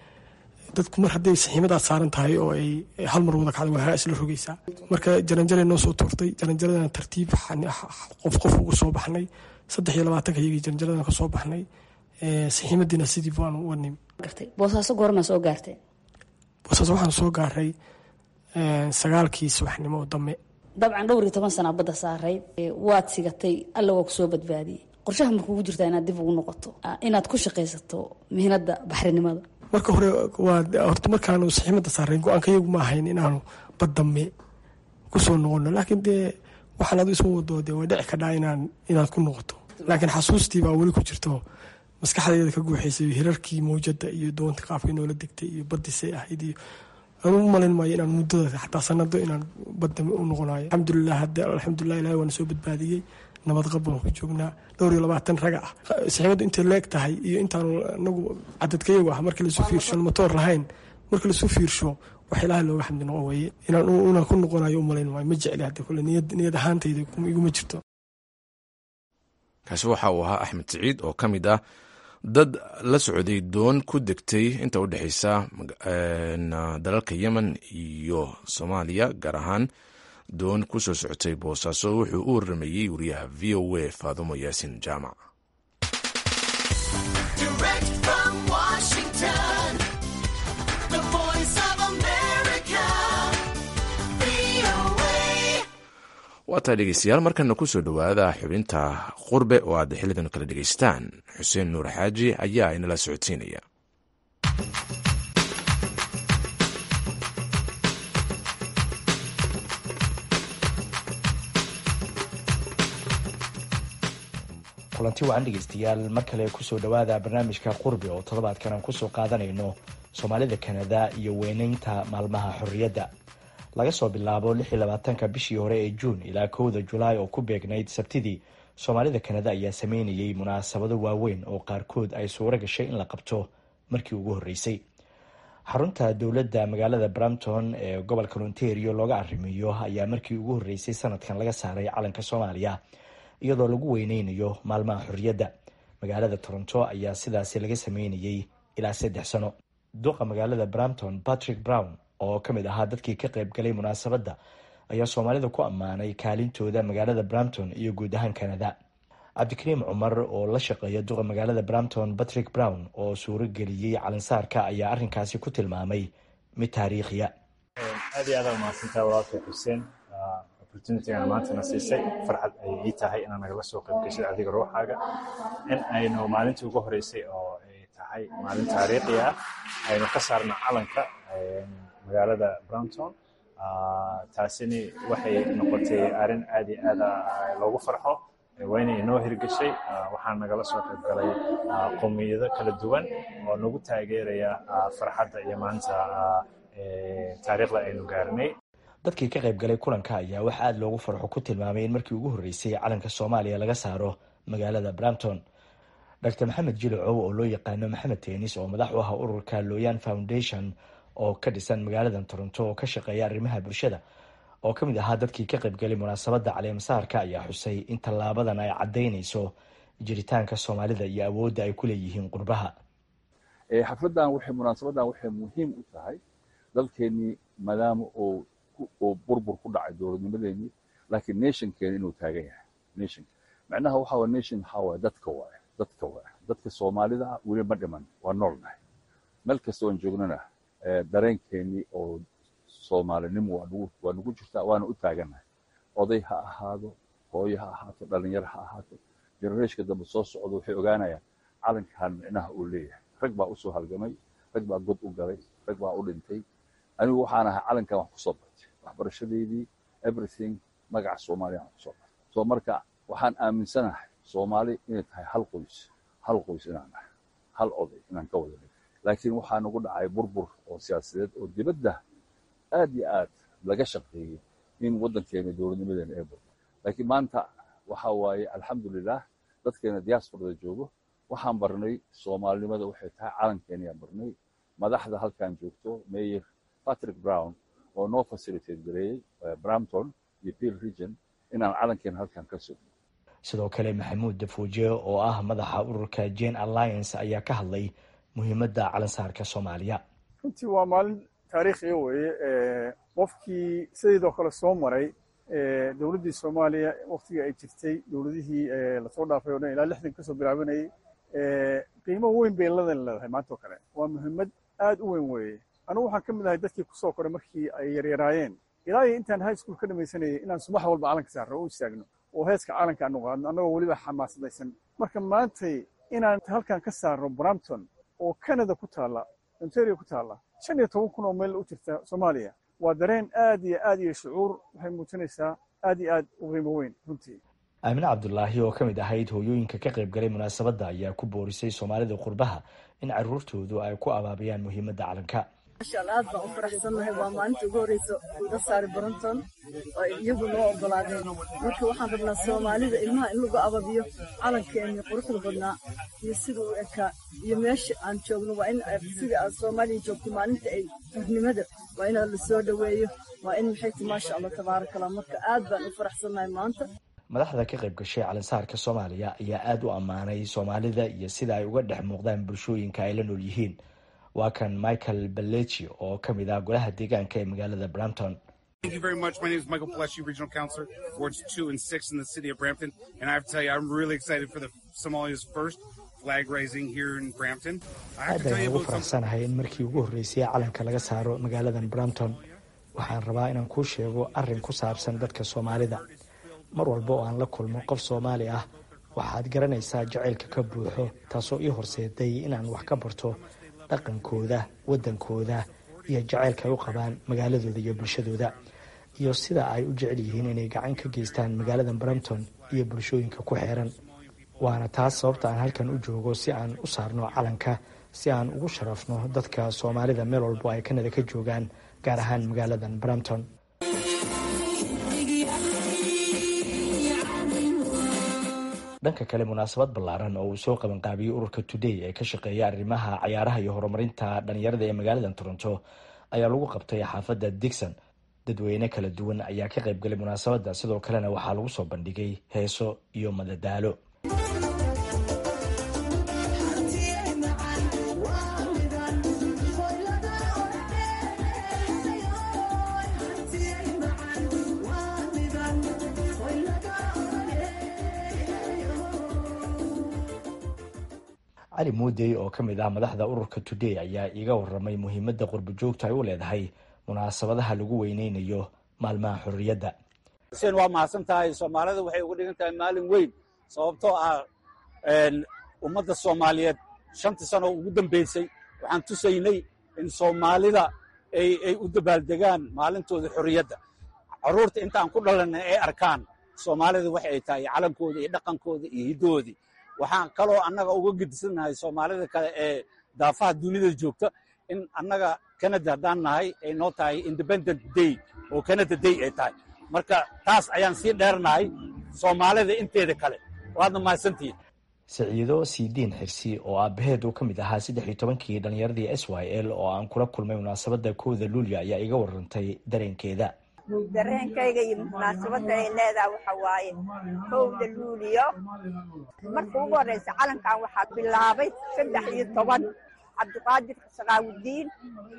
dadku mar hadday saxiimadaad saaran tahay oo ay hal mar wada kacda waa isla rogaysaa marka jaranjaray noo soo tuurtay jaranjaradana tartiib qof qof ugu soo baxnay saddex iyo labaatanka iyagii jaranjaradana ka soo baxnay saxiimadiina sidii baanu uga nimi gartay boosaaso goorma soo gaarteen boosaaso waxaan soo gaaray sagaalkii subaxnimo oo dambe dabcan dhowr iyo toban sana badda saarayd waad sigatay alla waa kusoo badbaadiyey qorshaha markuugu jirtaa inaad dib ugu noqoto inaad ku shaqaysato mihnada baxrinimada marka hore waa horta markaanu saxiimada saarayn go-aanka iyagu ma ahayn inaanu baddame kusoo noqono laakiin dee waxaan adu isma wado dee way dhici kadhaa inaan inaad ku noqoto laakiin xasuustii baa weli ku jirto maskaxdeeda ka guuxaysay hirarkii mawjada iyo doonta qaabkii noola degtay iyo badisay ahayd iyo anu u malayn maayo inaan muddada xataa sanado inaan badame u noqonayo alxamdulilah hadda alxamdulilah ilahi waana soo badbaadiyey nabad qab baan ku joognaa dhowr iyo labaatan raga ah saxiibaddu intay leeg tahay iyo intaanu anagu cadadkayagu ah marka laisu fiirsho motoor lahayn marka laisu fiirsho wax ilaahay looga xamdi noqon weeye inaan ku noqonayo u malayn maayo ma jecli hadda kule niyad ahaantayda iguma jirto kaasi waxa uu ahaa axmed siciid oo ka mid ah dad la socday doon ku degtay inta u dhexeysa dalalka yemen iyo soomaaliya gaar ahaan doon ku soo socotay boosaaso wuxuu u waramayey wariyaha v o a faadumo yaasin jaamac waa tahay dhegeystayaal markana kusoo dhowaada xubinta qurbe oo aad xilidan kala dhegeystaan xuseen nuur xaaji ayaa inala socodsiinaya kulanti wacan dhegeystayaal mar kale kusoo dhowaada barnaamijka qurbi oo toddobaadkan aan kusoo qaadanayno soomaalida kanada iyo weyneynta maalmaha xorriyadda laga soo bilaabo ka bishii hore ee juun ilaa kowda julaay oo ku beegnayd sabtidii soomaalida kanada ayaa sameynayay munaasabado waaweyn oo qaarkood ay suuro gashay in la qabto markii ugu horreysay xarunta dowladda magaalada brampton ee gobolka ontario looga arrimiyo ayaa markii ugu horreysay sanadkan laga saaray calanka soomaaliya iyadoo lagu weyneynayo maalmaha xorriyadda magaalada toronto ayaa sidaasi laga sameynayay ilaa saddex sano duqa magaalada brampton patrick brown oo ka mid ahaa dadkii ka qayb galay munaasabadda ayaa soomaalida ku ammaanay kaalintooda magaalada brampton iyo guud ahaan canada cabdikariim cumar oo la shaqeeya duqa magaalada brampton patrick brown oo suuro geliyey calansaarka ayaa arrinkaasi ku tilmaamay mid taariikhiya aad iyo aad aa mahadsantahay walaalkay xuseen opportunitygan maantana siisay farxad ay ii tahay inaan nagala soo qayb geshid adiga ruuxaaga in aynu maalintii ugu horeysay oo ay tahay maalin taariikhi ah aynu ka saarno calanka magaalada browntown taasini waxay noqotay arrin aad iyo aad loogu farxo waa inay inoo hirgeshay waxaan nagala soo qayb galay qowmiyado kala duwan oo nagu taageeraya farxadda iyo maanta taariikhda aynu gaarnay dadkii ka qayb galay kulanka ayaa wax aada loogu farxo ku tilmaamay in markii ugu horreysay calanka soomaaliya laga saaro magaalada brampton dr maxamed jilocow oo loo yaqaano maxamed teenis oo madax u ah ururka loyan foundation oo ka dhisan magaalada toronto oo ka shaqeeya arrimaha bulshada oo ka mid ahaa dadkii ka qaybgalay munaasabadda caleemasaarka ayaa xusay in tallaabadan ay caddaynayso jiritaanka soomaalida iyo awoodda ay ku leeyihiin qurbaha xafladan waxay munaasabadan waxay muhiim u tahay dalkeennii maadaama uu uu burbur ku dhacay dowladnimadeenii laakiin nationkeena inuu taagan yahay nation macnaha waxa waa nation waxaa waaye dadka waaye dadka waaye dadka soomaalida weli ma dhiman waa noolnahay meel kasta oon joognana dareenkeennii oo soomaalinimo waa nagu waa nagu jirtaa waana u taagannahay oday ha ahaado hooyo ha ahaato dhalinyaro ha ahaato genereeshka dambe soo socdo waxay ogaanayaan calankan micnaha uu leeyahay rag baa usoo halgamay rag baa god u galay rag baa u dhintay anigu waxaan ahay calankan wax kusoo bartay waxbarashadeydii everything magaca soomaaliya aan kusoo bartay soo marka waxaan aaminsanahay soomaali inay tahay hal qoys hal qoys inaan nahay hal oday inaan ka wada laakiin waxaa nagu dhacay burbur oo siyaasadeed oo dibadda aad iyo aad laga shaqeeyey in waddankeena dowladnimadeena ee burbo laakiin maanta waxa waaye alxamdulilah dadkeena diasporada joogo waxaan barnay soomaalinimada waxay tahay calankeenayaan barnay madaxda halkan joogto mayor patrick brown oo noo facilitate gareeyey brampton iyo peel region inaan calankeena halkan ka sugno sidoo kale maxamuud dafuuje oo ah madaxa ururka jane alliance ayaa ka hadlay muhiimadda calansaarka soomaaliya runtii waa maalin taariikhiya weeye qofkii sideedoo kale soo maray dowladdii soomaaliya waktigii ay jirtay dowladihii lasoo dhaafay o dhan ilaa lixdan kasoo bilaabanayay qiimo weyn bay ladan leedahay maanta oo kale waa muhiimad aad u weyn weeye anugu waxaan ka mid ahay dadkii kusoo koray markii ay yaryaraayeen ilaa iyo intaan high school ka dhamaysanayay inaan subax walba calanka saarro u istaagno oo heeska calanka aanu qaadno annagoo weliba xamaasadaysan marka maantay inaan halkan ka saarno brampton oo canada ku taalla ontario ku taalla shan iyo toban kun oo meel u jirta soomaaliya waa dareen aad iyo aad iyo shucuur waxay muujinaysaa aad iyo aad u qiimo weyn runtii aamine cabdulaahi oo ka mid ahayd hooyooyinka ka qayb galay munaasabadda ayaa ku boorisay soomaalida qurbaha in caruurtoodu ay ku abaabiyaan muhiimadda calanka mashaalla aad baan u faraxsannahay waa maalinta ugu horreysa laga saari baranton oo iyagu noo ogolaadeen marka waxaan rabnaa soomaalida ilmaha in lagu ababiyo calankeeni quruxda badnaa iyo sida u ekaa iyo meesha aan joogno waa in sidai aad soomaaliya joogto maalinta ay xurnimada waa inaad la soo dhoweeyo waa in maxay ti maasha allah tabaarakallah marka aad baan u faraxsannahay maanta madaxda ka qayb gashay calansaarka soomaaliya ayaa aada u ammaanay soomaalida iyo sida ay uga dhex muuqdaan bulshooyinka ay la nool yihiin waa kan michael balechi oo ka mid ah golaha deegaanka ee magaalada brampton Thank you very much. My name is Michael Paleshi, Regional Counselor, Wards 2 and 6 in the city of Brampton. And I have to tell you, I'm really excited for the Somalia's first flag raising here in Brampton. I have aad to tell ayaan you ugu about something. faraxsanahay in markii ugu horreysay calanka laga saaro magaaladan brampton waxaan rabaa inaan kuu sheego arrin ku saabsan dadka soomaalida mar walba oo aan la kulmo qof soomaali ah waxaad garanaysaa jacaylka ka buuxo taasoo ii horseeday inaan wax ka barto dhaqankooda waddankooda iyo jacaylka ay u qabaan magaaladooda iyo bulshadooda iyo sida ay u jecel yihiin inay gacan ka geystaan magaalada brampton iyo bulshooyinka ku xeeran waana taas sababta aan halkan u joogo si aan u saarno calanka si aan ugu sharafno dadka soomaalida meel walbo ay kanada ka joogaan gaar ahaan magaaladan brampton dhanka kale munaasabad ballaaran oo uu soo qabanqaabiyey ururka today ee ka shaqeeya arrimaha cayaaraha iyo horumarinta dhalinyarada ee magaalada toronto ayaa lagu qabtay xaafadda digson dadweyne kala duwan ayaa ka qayb galay munaasabadda sidoo kalena waxaa lagu soo bandhigay heeso iyo madadaalo cali muudey oo ka mid ah madaxda ururka today ayaa iiga waramay muhiimadda qurbo joogta ay u leedahay munaasabadaha lagu weyneynayo maalmaha xorriyadda xuseen waa mahadsan tahay soomaalida waxay uga dhigan tahay maalin weyn sababtoo ah ummadda soomaaliyeed shantii sano ugu dambaysay waxaan tusaynay in soomaalida ay u dabaaldegaan maalintooda xorriyadda carruurta intaan ku dhalanay ay arkaan soomaalida waxa ay tahay calankooda iyo dhaqankooda iyo hiddoodii waxaan kaloo annaga uga gedisannahay soomaalida kale ee daafaha dunida joogta in annaga canada haddaan nahay ay noo tahay independent day oo canada day ay tahay marka taas ayaan sii dheernahay soomaalida inteeda kale waadna mahadsantihiin siciido siidiin xirsi oo aabaheed uu ka mid ahaa saddex iyo tobankii dhallinyaradii s y l oo aan kula kulmay munaasabadda kowda luulyo ayaa iga warantay dareenkeeda dareenkayga iyo munaasabadda ay leedahay waxa waaye kowda luuliyo marka ugu horreysa calankan waxaa bilaabay saddex iyo toban cabdiqaadir sakaawudiin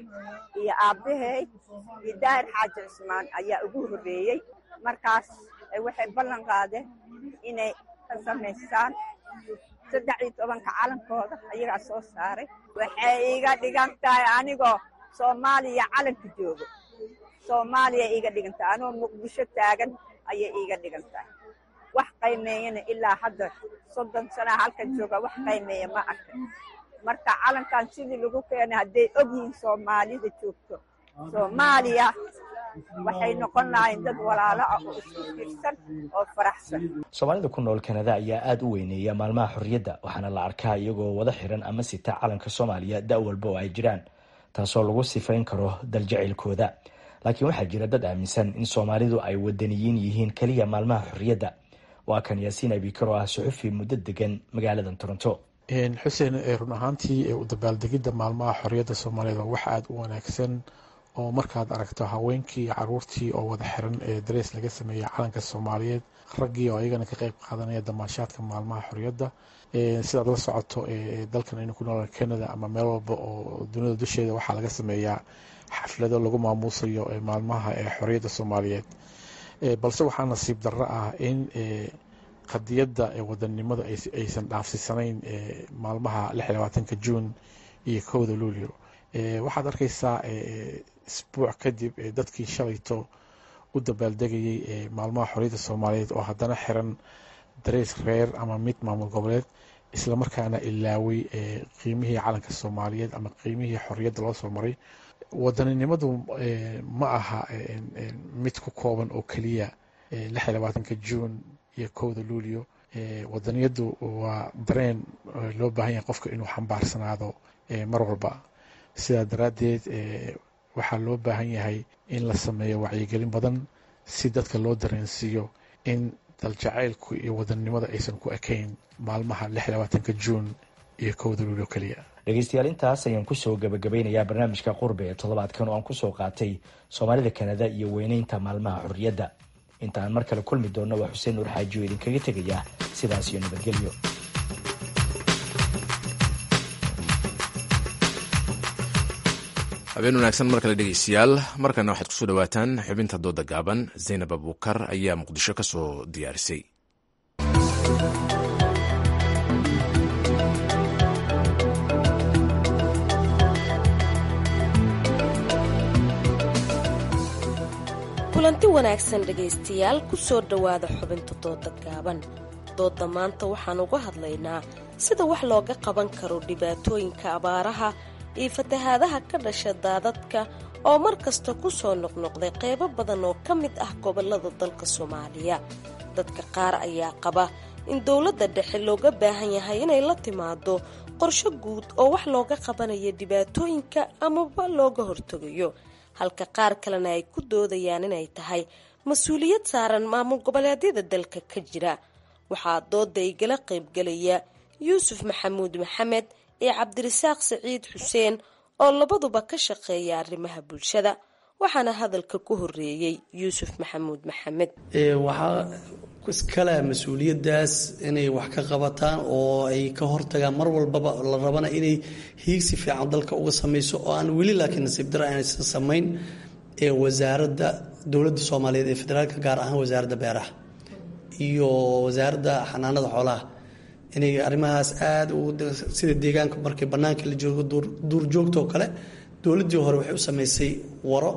iyo aabbahay iyo daahir xaaji cismaan ayaa ugu horreeyey markaas waxay ballan qaadeen inay ka samaystaan saddex iyo tobanka calankooda ayagaa soo saaray waxay iga dhigan tahay anigoo soomaaliya calanka joogo soomaaliya iga dhigan tahay anigoo muqdisho taagan ayay iiga dhigan tahay wax qaymeeyana ilaa hadda soddon sanaa halkan jooga wax qaymeeya ma arkay marka calankan sidii lagu keenay hadday ogyihiin soomaalida joogto soomaaliya waxay noqon lahayn dad walaalo ah oo isku fiirsan oo faraxsan soomaalida ku nool kanada ayaa aada u weyneeya maalmaha xorriyadda waxaana la arkaa iyagoo wada xiran ama sita calanka soomaaliya da' walba oo ay jiraan taasoo lagu sifayn karo daljacaylkooda laakiin waxaa jira dad aaminsan in soomaalidu ay wadaniyiin yihiin keliya maalmaha xorriyadda waa kan yaasiin abikar oo ah suxufi muddo degan magaalada toronto xuseen run ahaantii u dabaaldegidda maalmaha xorriyadda soomaaliyeed waa wax aada u wanaagsan oo markaad aragto haweenkii iyo caruurtii oo wada xiran ee darees laga sameeyey calanka soomaaliyeed raggii oo ayagana ka qeyb qaadanaya damaashaadka maalmaha xorriyadda sidaad la socoto dalkan aynu ku nool canada ama meel walba oo dunida dusheeda waxaa laga sameeyaa xaflado lagu maamuusayo maalmaha xorriyadda soomaaliyeed balse waxaa nasiib darro ah in qadiyadda wadannimada aysan dhaafsisanayn maalmaha lix iyo labaatanka juun iyo kowda luulyo waxaad arkaysaa isbuuc kadib dadkii shalayto u dabaaldegayay maalmaha xorriyadda soomaaliyeed oo haddana xiran dareys reer ama mid maamul goboleed islamarkaana ilaaway qiimihii calanka soomaaliyeed ama qiimihii xorriyadda loo soo maray wadaninimadu ma aha mid ku kooban oo keliya lix iyo labaatanka juun iyo kowda luulyo wadaniyadu waa dareen loo baahan yahay qofka inuu xambaarsanaado mar walba sidaa daraaddeed waxaa loo baahan yahay in la sameeyo wacyigelin badan si dadka loo dareensiiyo in daljacaylku iyo wadanimada aysan ku ekayn maalmaha lix iyo labaatanka juun iyo kowda luulyo keliya dhegeystayaal intaas ayaan kusoo gabagabeynayaa barnaamijka qurbe ee toddobaadkan oo aan kusoo qaatay soomaalida kanada iyo weyneynta maalmaha xorriyadda inta aan mar kale kulmi doonno waa xuseen nuur xaaji oo idinkaga tegaya sidaas iyo nabadgelyo habeen wanaagsan mar kale dhegeystayaal markana waxaad kusoo dhawaataan xubinta dooda gaaban zaynab abuukar ayaa muqdisho ka soo diyaarisay kulanti wanaagsan dhegaystayaal ku soo dhowaada xubinta dooda gaaban dooda maanta waxaan uga hadlaynaa sida wax looga qaban karo dhibaatooyinka abaaraha iyo fatahaadaha ka dhasha daadadka oo mar kasta ku soo noqnoqday qaybo badan oo ka mid ah gobollada dalka soomaaliya dadka qaar ayaa qaba in dowladda dhexe looga baahan yahay inay la timaado qorsho guud oo wax looga qabanayo dhibaatooyinka amaba looga hortegayo halka qaar kalena ay ku doodayaan inay tahay mas-uuliyad saaran maamul goboleedyada dalka ka jira waxaa dooda igala qaybgelaya yuusuf maxamuud maxamed iyo cabdirasaaq saciid xuseen oo labaduba ka shaqeeya arrimaha bulshada waxaana hadalka ku horeeyey yuusuf maxamuud maxamed waxaa iskale mas-uuliyadaas inay wax ka qabataan oo ay ka hortagaan mar walbaba la rabana inay hiigsi fiican dalka uga sameyso oo aan weli laakiin nasiib daro aanaysan samayn ee wasaaradda dowladda soomaaliyeed ee federaalka gaar ahaan wasaaradda beeraha iyo wasaaradda xanaanada xoolaha inay arrimahaas aada sida deegaanka markay bannaanka la joogo duurjoogta oo kale dowladdii hore waxay u samaysay waro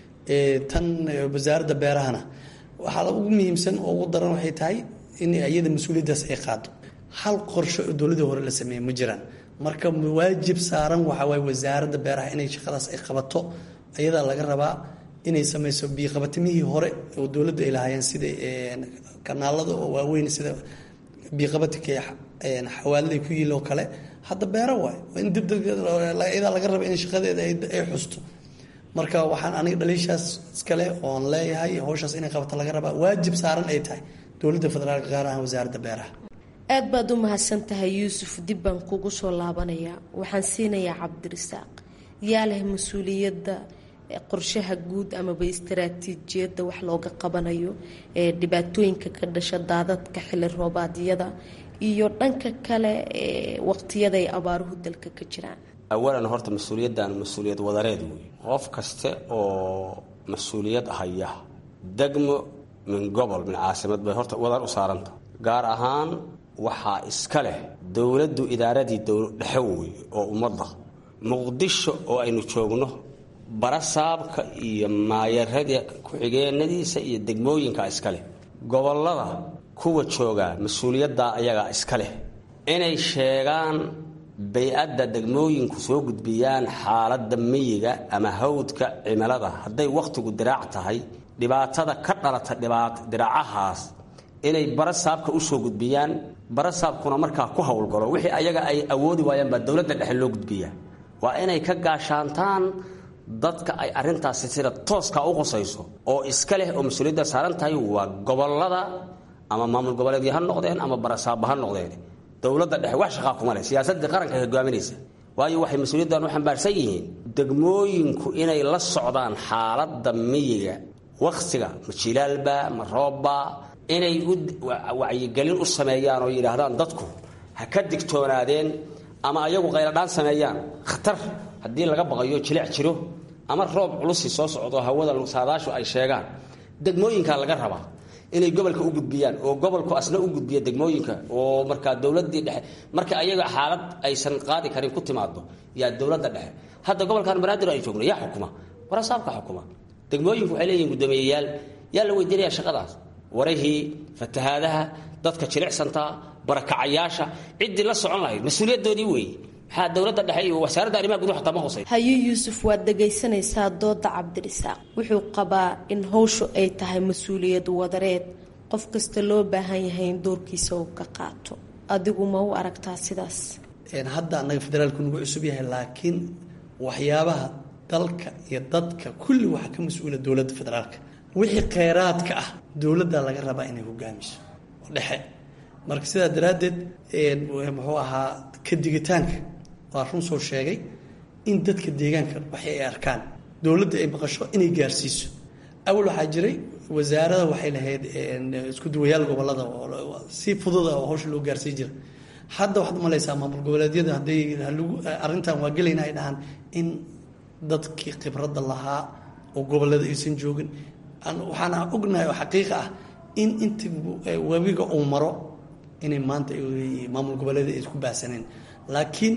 tan wasaaradda beerahana waxaa ugu muhiimsan oo ugu daran waxay tahay in iyada mas-uuliyaddaas ay qaado hal qorsho oo dowladdii hore la sameeyey ma jiraan marka waajib saaran waxaa waaye wasaaradda beeraha inay shaqadaas ay qabato iyadaa laga rabaa inay sameyso biiqabatimihii hore oo dowladda ay lahaayeen sida kanaalada oo waaweyn sida biiqabatika xawaalada ku yiil oo kale hadda beero waay in dibdadaa laga raba in shaqadeeda ay xusto marka waxaan aniga dhaliishaas iskale oon leeyahay howshaas inay qabata laga rabaa waajib saaran ay tahay dowladda federaalka gaar ahaan wasaaradda beeraha aad baad u mahadsan tahay yuusuf dib baan kugu soo laabanayaa waxaan siinayaa cabdirisaaq yaa leh mas-uuliyadda qorshaha guud amaba istaraatiijiyadda wax looga qabanayo ee dhibaatooyinka ka dhasha daadadka xili roobaadyada iyo dhanka kale ee waqtiyada ay abaaruhu dalka ka jiraan awalan horta mas-uuliyaddan mas-uuliyad wadareed wey qof kaste oo mas-uuliyad haya degmo min gobol min caasimad bay horta wadar u saaranta gaar ahaan waxaa iska leh dowladdu idaaradii dhexe wey oo ummadda muqdisho oo aynu joogno barasaabka iyo maayarada ku-xigeenadiisa iyo degmooyinka iska leh gobollada kuwa joogaa mas-uuliyaddaa ayagaa iska leh inay sheegaan bay-adda degmooyinku soo gudbiyaan xaaladda miyiga ama hawdka cimilada hadday wakhtigu diraac tahay dhibaatada ka dhalata diraacahaas inay barasaabka u soo gudbiyaan barasaabkuna markaa ku howlgalo wixii ayaga ay awoodi waayaan baa dowladda dhexe loo gudbiyaa waa inay ka gaashaantaan dadka ay arintaasi sida tooska u qosayso oo iska leh oo mas-uuliyadda saaran tahay waa gobolada ama maamul goboleedyo ha noqdeen ama barasaabba ha noqdeen dowladda dhexe wax shaqaa kuma leh siyaasadii qaranka hogaaminaysa waayo waxay mas-uuliyaddan u xambaarsan yihiin degmooyinku inay la socdaan xaaladda miyiga wakhtiga ma jilaalba ma roobba inay wacyigelin u sameeyaan oo yidhaahdaan dadku ha ka digtoonaadeen ama ayagu qayladhaan sameeyaan khatar haddii laga baqayo jilic jiro ama roob culusi soo socdo hawada saadaashu ay sheegaan degmooyinka laga rabaa inay gobolka u gudbiyaan oo gobolku asna u gudbiya degmooyinka oo markaa dowladii dhexe marka ayaga xaalad aysan qaadi karin ku timaado yaa dowladda dhexe hadda gobolkan banaadir ay joogno yaa xukuma warasaabka xukuma degmooyinku waxay leeyihin guddoomiyeyaal yaa la weydiinaya shaqadaas warahii fatahaadaha dadka jilicsantaa barakacayaasha ciddii la socon lahayd mas-uuliyadoodii weeye maxaa dowladda dhexe iyo wasaaradda arrimaha gudaha xataa ma qusay haye yuusuf waad dhegaysanaysaa dooda cabdirisaaq wuxuu qabaa in howshu ay tahay mas-uuliyad wadareed qof kasta loo baahan yahay in doorkiisa uu ka qaato adigu ma u aragtaa sidaas hadda annaga federaalku nagu cusub yahay laakiin waxyaabaha dalka iyo dadka kulli waxaa ka mas-uula dowladda federaalka wixii kheyraadka ah dowladda laga rabaa inay hogaamiso dhexe marka sidaa daraaddeed muxuu ahaa ka digitaanka waa run soo sheegay in dadka deegaanka waxay ay arkaan dowladda ay maqasho inay gaarsiiso awal waxaa jiray wasaarada waxay lahayd isku duwayaal gobolada si fududa oo hawsha loo gaarsiin jira hadda waxaad malaysaa maamul goboleedyada hadday arrintan waa gelayna ay dhahaan in dadkii khibradda lahaa oo gobolada aysan joogin waxaana ognahay oo xaqiiqa ah in inta webiga uu maro inay maanta maamul goboleeda ay isku baahsaneen laakiin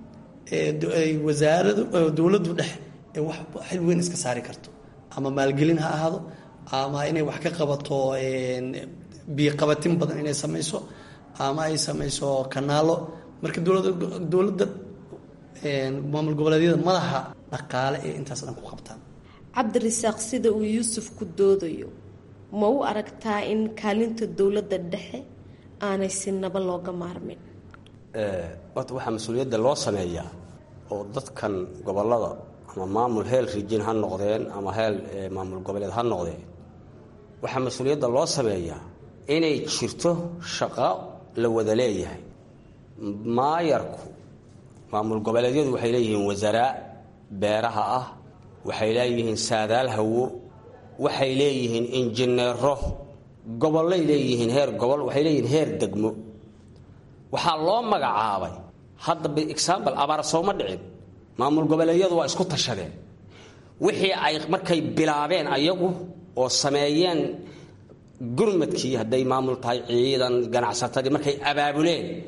wasaaradu dowladdu dhexe ee wax xil weyn iska saari karto ama maalgelin ha ahaado ama inay wax ka qabato biiqabatin badan inay samayso ama ay samayso kanaalo marka dowladda maamul goboleedyada madaxa dhaqaale ee intaas dhan ku qabtaan cabdirisaaq sida uu yuusuf ku doodayo ma u aragtaa in kaalinta dowladda dhexe aanay si naba looga maarmin horta waxaa mas-uuliyadda loo sameeyaa oo dadkan gobolada ama maamul heel rijin ha noqdeen ama heel maamul goboleed ha noqdeen waxaa mas-uuliyadda loo sameeyaa inay jirto shaqo la wada leeyahay maayarku maamul goboleedyadu waxay leeyihiin wasaaraa beeraha ah waxay leeyihiin saadaal hawo waxay leeyihiin injineero gobollay leeyihiin heer gobol waxay leeyihiin heer degmo waxaa loo magacaabay hadda example abaar sooma dhicin maamul goboleedyadu waa isku tashadeen wixii ay markay bilaabeen ayagu oo sameeyeen gurmadkii hadday maamul tahay ciidan ganacsatadii markay abaabuleen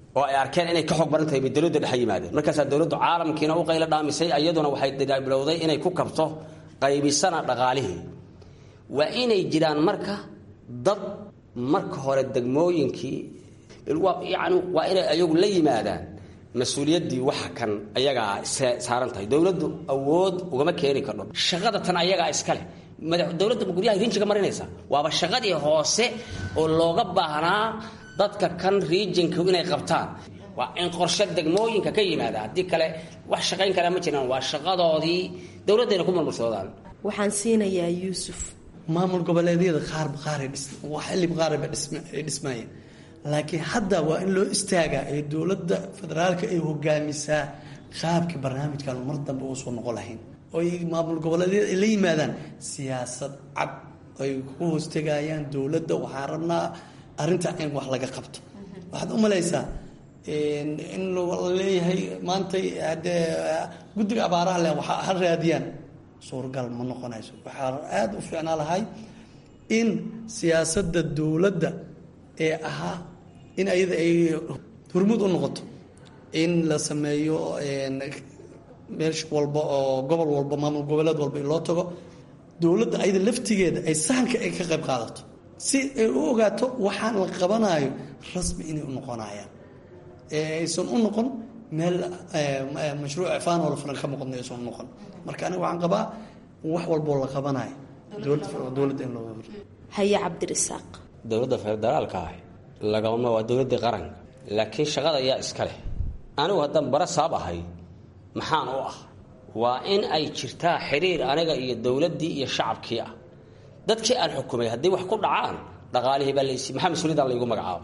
oo ay arkeen inay ka xoog baran tahay bay dowladda dhexe yimaadeen markaasaa dowladdu caalamkiina u qaylo dhaamisay iyaduna waxay bilowday inay ku kabto qaybisana dhaqaalihii waa inay jiraan marka dad marka hore degmooyinkii yani waa inay ayagu la yimaadaan mas-uuliyaddii waxa kan ayagaa saaran tahay dowladdu awood ugama keeni kardho shaqada tan ayagaa iskale dowladda guryaha rinjiga marinaysa waaba shaqadii hoose oo looga baahnaa dadka kan riijinku inay qabtaan waa in qorshe degmooyinka ka yimaada haddii kale wax shaqayn kale ma jiraan waa shaqadoodii dowladdayna ku marmarsoodaan waxaan siinayaa yuusuf maamul goboleedyada qaarba qaaray xilib qaarba ay dhismaayeen laakiin hadda waa in loo istaagaa ee dowladda federaalka ay hogaamisaa qaabkii barnaamijkan mar dambe uusan noqon lahayn oo maamul goboleedyada ay la yimaadaan siyaasad cad ay ku hoostegayaan dowladda waxaan rabnaa arrinta in wax laga qabto waxaad u malaysaa in leeyahay maantay hadee guddiga abaaraha le waxa ha raadiyaan suurgal ma noqonayso waxaa aada u fiicnaa lahay in siyaasadda dowladda ee ahaa in ayada ay hurmud u noqoto in la sameeyo meesh walba oo gobol walba maamul goboleed walba in loo tago dowladda ayada laftigeeda ay sahanka ay ka qayb qaadato si ay u ogaato waxaan la qabanayo rasmi inay u noqonayaan aysan u noqon meel mashruuc faanoo la furan ka muuqadna aysan u noqon marka aniga waxaan qabaa wax walboo la qabanayo dowladda in loo haye cabdirisaaq dowladda federaalka ah lagama waa dowladdii qaranka laakiin shaqada ayaa iska leh anigu haddaan bara saab ahay maxaan u ah waa in ay jirtaa xiriir aniga iyo dowladdii iyo shacabkii ah dadkii aan xukumay haddii wax ku dhacaan dhaqaalihii baa laysi maxaa mas-uuliyaddan laygu magacaaba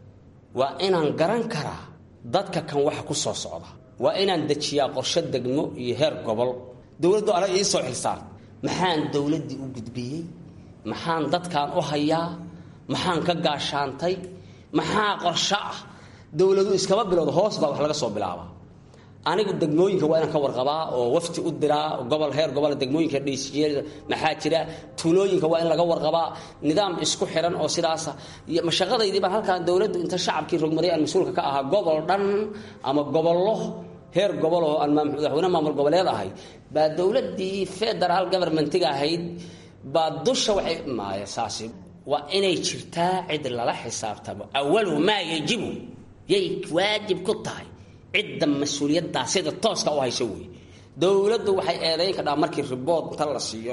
waa inaan garan karaa dadka kan waxa ku soo socda waa inaan dejiyaa qorshe degmo iyo heer gobol dowladdu anaga ii soo xilsaar maxaan dowladdii u gudbiyey maxaan dadkan u hayaa maxaan ka gaashaantay maxaa qorsho ah dowladu iskama bilowda hoos baa wax laga soo bilaabaa anigu degmooyinka waa inaan ka warqabaa oo wafti u diraa gobol heer gobol degmooyinka dhaysiye maxaa jira tuulooyinka waa in laga warqabaa nidaam isku xiran oo sidaasa mashaqadaydii baan halkaan dowladdu inta shacabkii rogmaday aan mas-uulka ka ahaa gobol dhan ama gobollo heer gobol oo aan madaxweyne maamul goboleed ahay baa dowladdii federal governmentiga ahayd baa dusha waxay maaya saasi waa inay jirtaa cid lala xisaabtamo awalu maa yajibu yay waajib ku tahay cidda mas-uuliyaddaa sida tooska u hayso wey dowladdu waxay eedayn kadhaa markii ribood inta la siiyo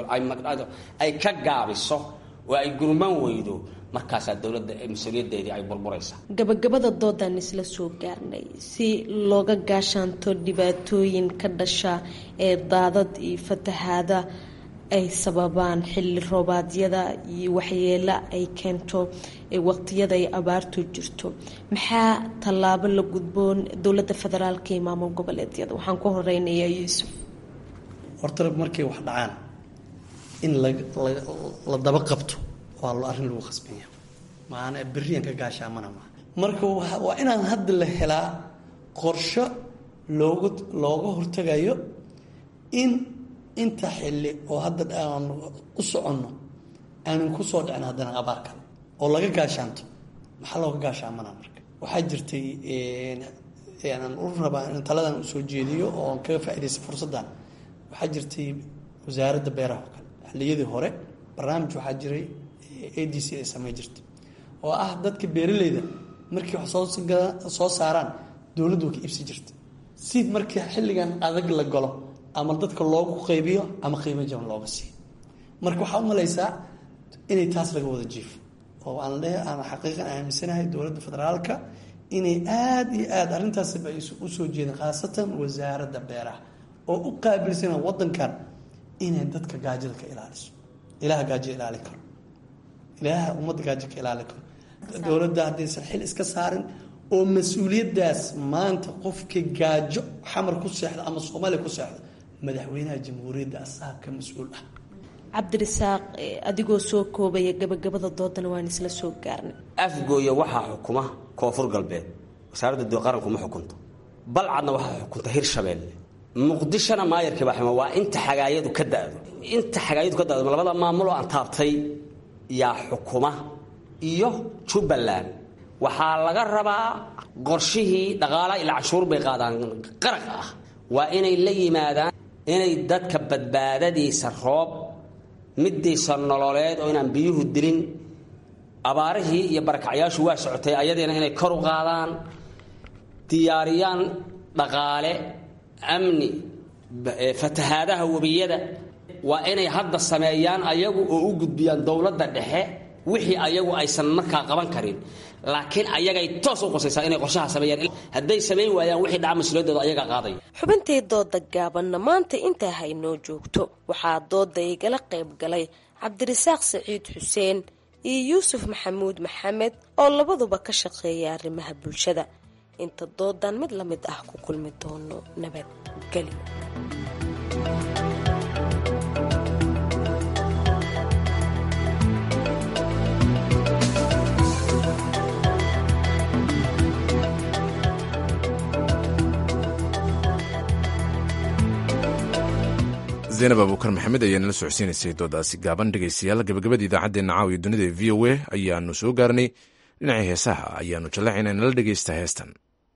ay ka gaabiso oo ay gurman weydo markaasaa dowladda mas-uuliyaddeedii ay burburaysaa gabagabada doodaan isla soo gaarnay si looga gaashaanto dhibaatooyin ka dhasha ee daadad iyo fatahaada ay sababaan xilli roobaadyada iyo waxyeelo ay keento waqtiyada ay abaartu jirto maxaa tallaabo la gudboon dowladda federaalka iyo maamul goboleedyada waxaan ku horeynayaa yuusuf horta markay wax dhacaan in la daba qabto waa arrin lagu khasbanya maana beriyan ka gaashaamana maa marka waa inaan hadda la helaa qorsho looga looga hortagayo in inta xilli oo hadda aan u soconno aanan ku soo dhicin haddana abaar kale oo laga gaashaanto maxaa looga gaashaamanaa marka waxaa jirtay aan u rabaa in taladan usoo jeediyo oo aan kaga faaidaysta fursaddan waxaa jirtay wasaaradda beeraha oo kale xilliyadii hore barnaamij waxaa jiray a d c ay samey jirtay oo ah dadka beeraleyda markii wax soosoo saaraan dowladdu waa ka iibsi jirta si markii xilligan adag la galo ama dadka loogu qaybiyo ama qiimo jaban looga siiyo marka waxaa u malaysaa inay taas laga wada jiifo oo aan le aan xaqiiqan aaminsanahay dowladda federaalka inay aada iyo aada arrintaasba ay usoo jeedeen khaasatan wasaaradda beeraha oo u qaabilsana wadankan inay dadka gaajada ka ilaaliso ilaha gaajo ilaalin karo ilaaha ummadda gaajo ka ilaalin karo dowladda haddaysan xil iska saarin oo mas-uuliyaddaas maanta qofkii gaajo xamar ku seexda ama soomaaliya ku seexda madaxweynaha jamhuuriyadda asaga ka mas-uul ah cabdirisaaq adigoo soo koobaya gabagabada doodana waan isla soo gaarnay afgooya waxaa xukuma koonfur galbeed wasaaradda qaranku ma xukunto balcadna waxaa xukunta hirshabeelle muqdishona maayarkii baa xuma waa inta xagaayadu ka dado inta xagaayadu ka dado labada maamuloo aan taabtay yaa xukuma iyo jubbaland waxaa laga rabaa qorshihii dhaqaalaha ila cashuur bay qaadaan qaraq ah waa inay la yimaadaan inay dadka badbaadadiisa roob midiisa nololeed oo inaan biyuhu dilin abaarihii iyo barakacyaashu waa socotay ayadiina inay kor u qaadaan diyaariyaan dhaqaale amni fatahaadaha webiyada waa inay hadda sameeyaan ayagu oo u gudbiyaan dowladda dhexe wixii ayagu aysan markaa qaban karin laakiin ayagay toos u qosaysaa inay qorshaha sameeyaan hadday samayn waayaan wixii dhaca mas-uuliyadooda ayagaa qaadaya xubintii dooda gaabanna maanta intaa haynoo joogto waxaa dooda igala qayb galay cabdirasaaq saciid xuseen iyo yuusuf maxamuud maxamed oo labaduba ka shaqeeya arrimaha bulshada inta doodan mid la mid ah ku kulmi doono nabadgelyo zaynab abuukar maxamed ayaa nala socodsiinaysay doodaasi gaaban dhegaystayaal gabagabada idaacaddeenna caawiya dunida e v o a ayaanu soo gaarnay dhinacii heesaha ayaanu jallacayna nala dhegaysta heestan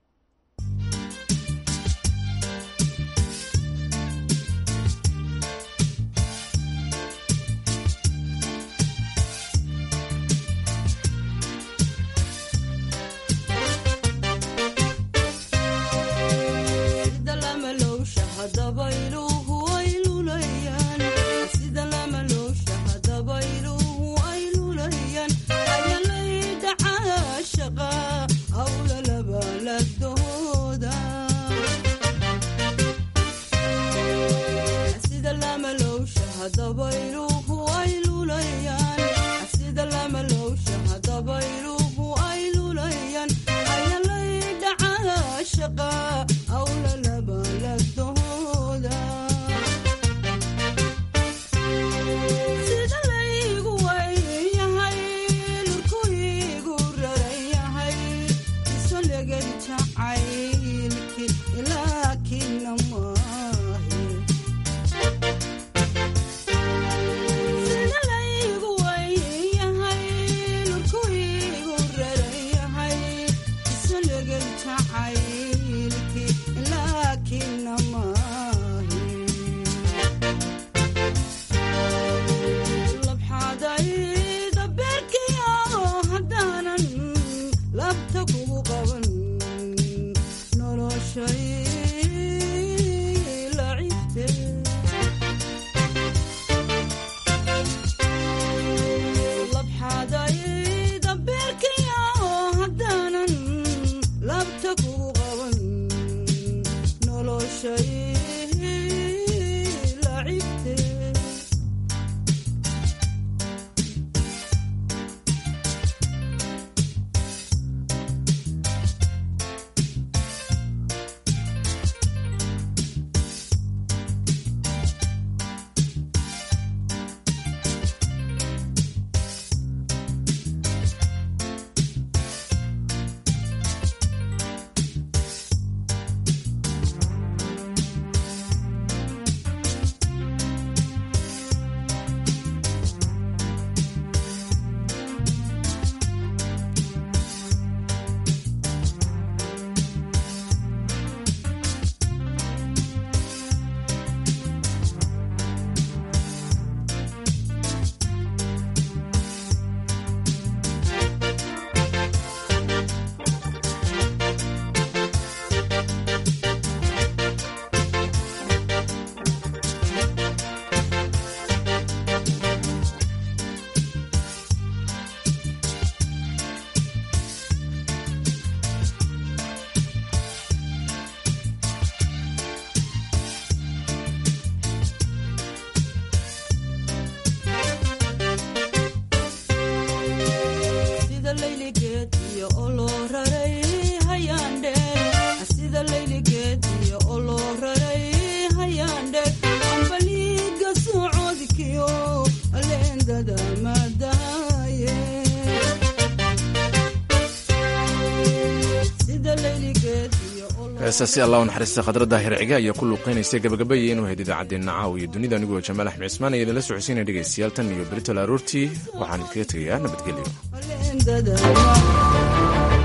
heesaasi allah u naxariista khadradda hirciga ayaa ku luuqaynaysay gabagabaya inuu hayd idaacaddeenna caaw iyo dunida anigoo jamaal axmed cismaan ayaa idinla socodsiinaya dhegaystayaal tan iyo berito laaroortii waxaan idinkaga tegayaa nabadgelyo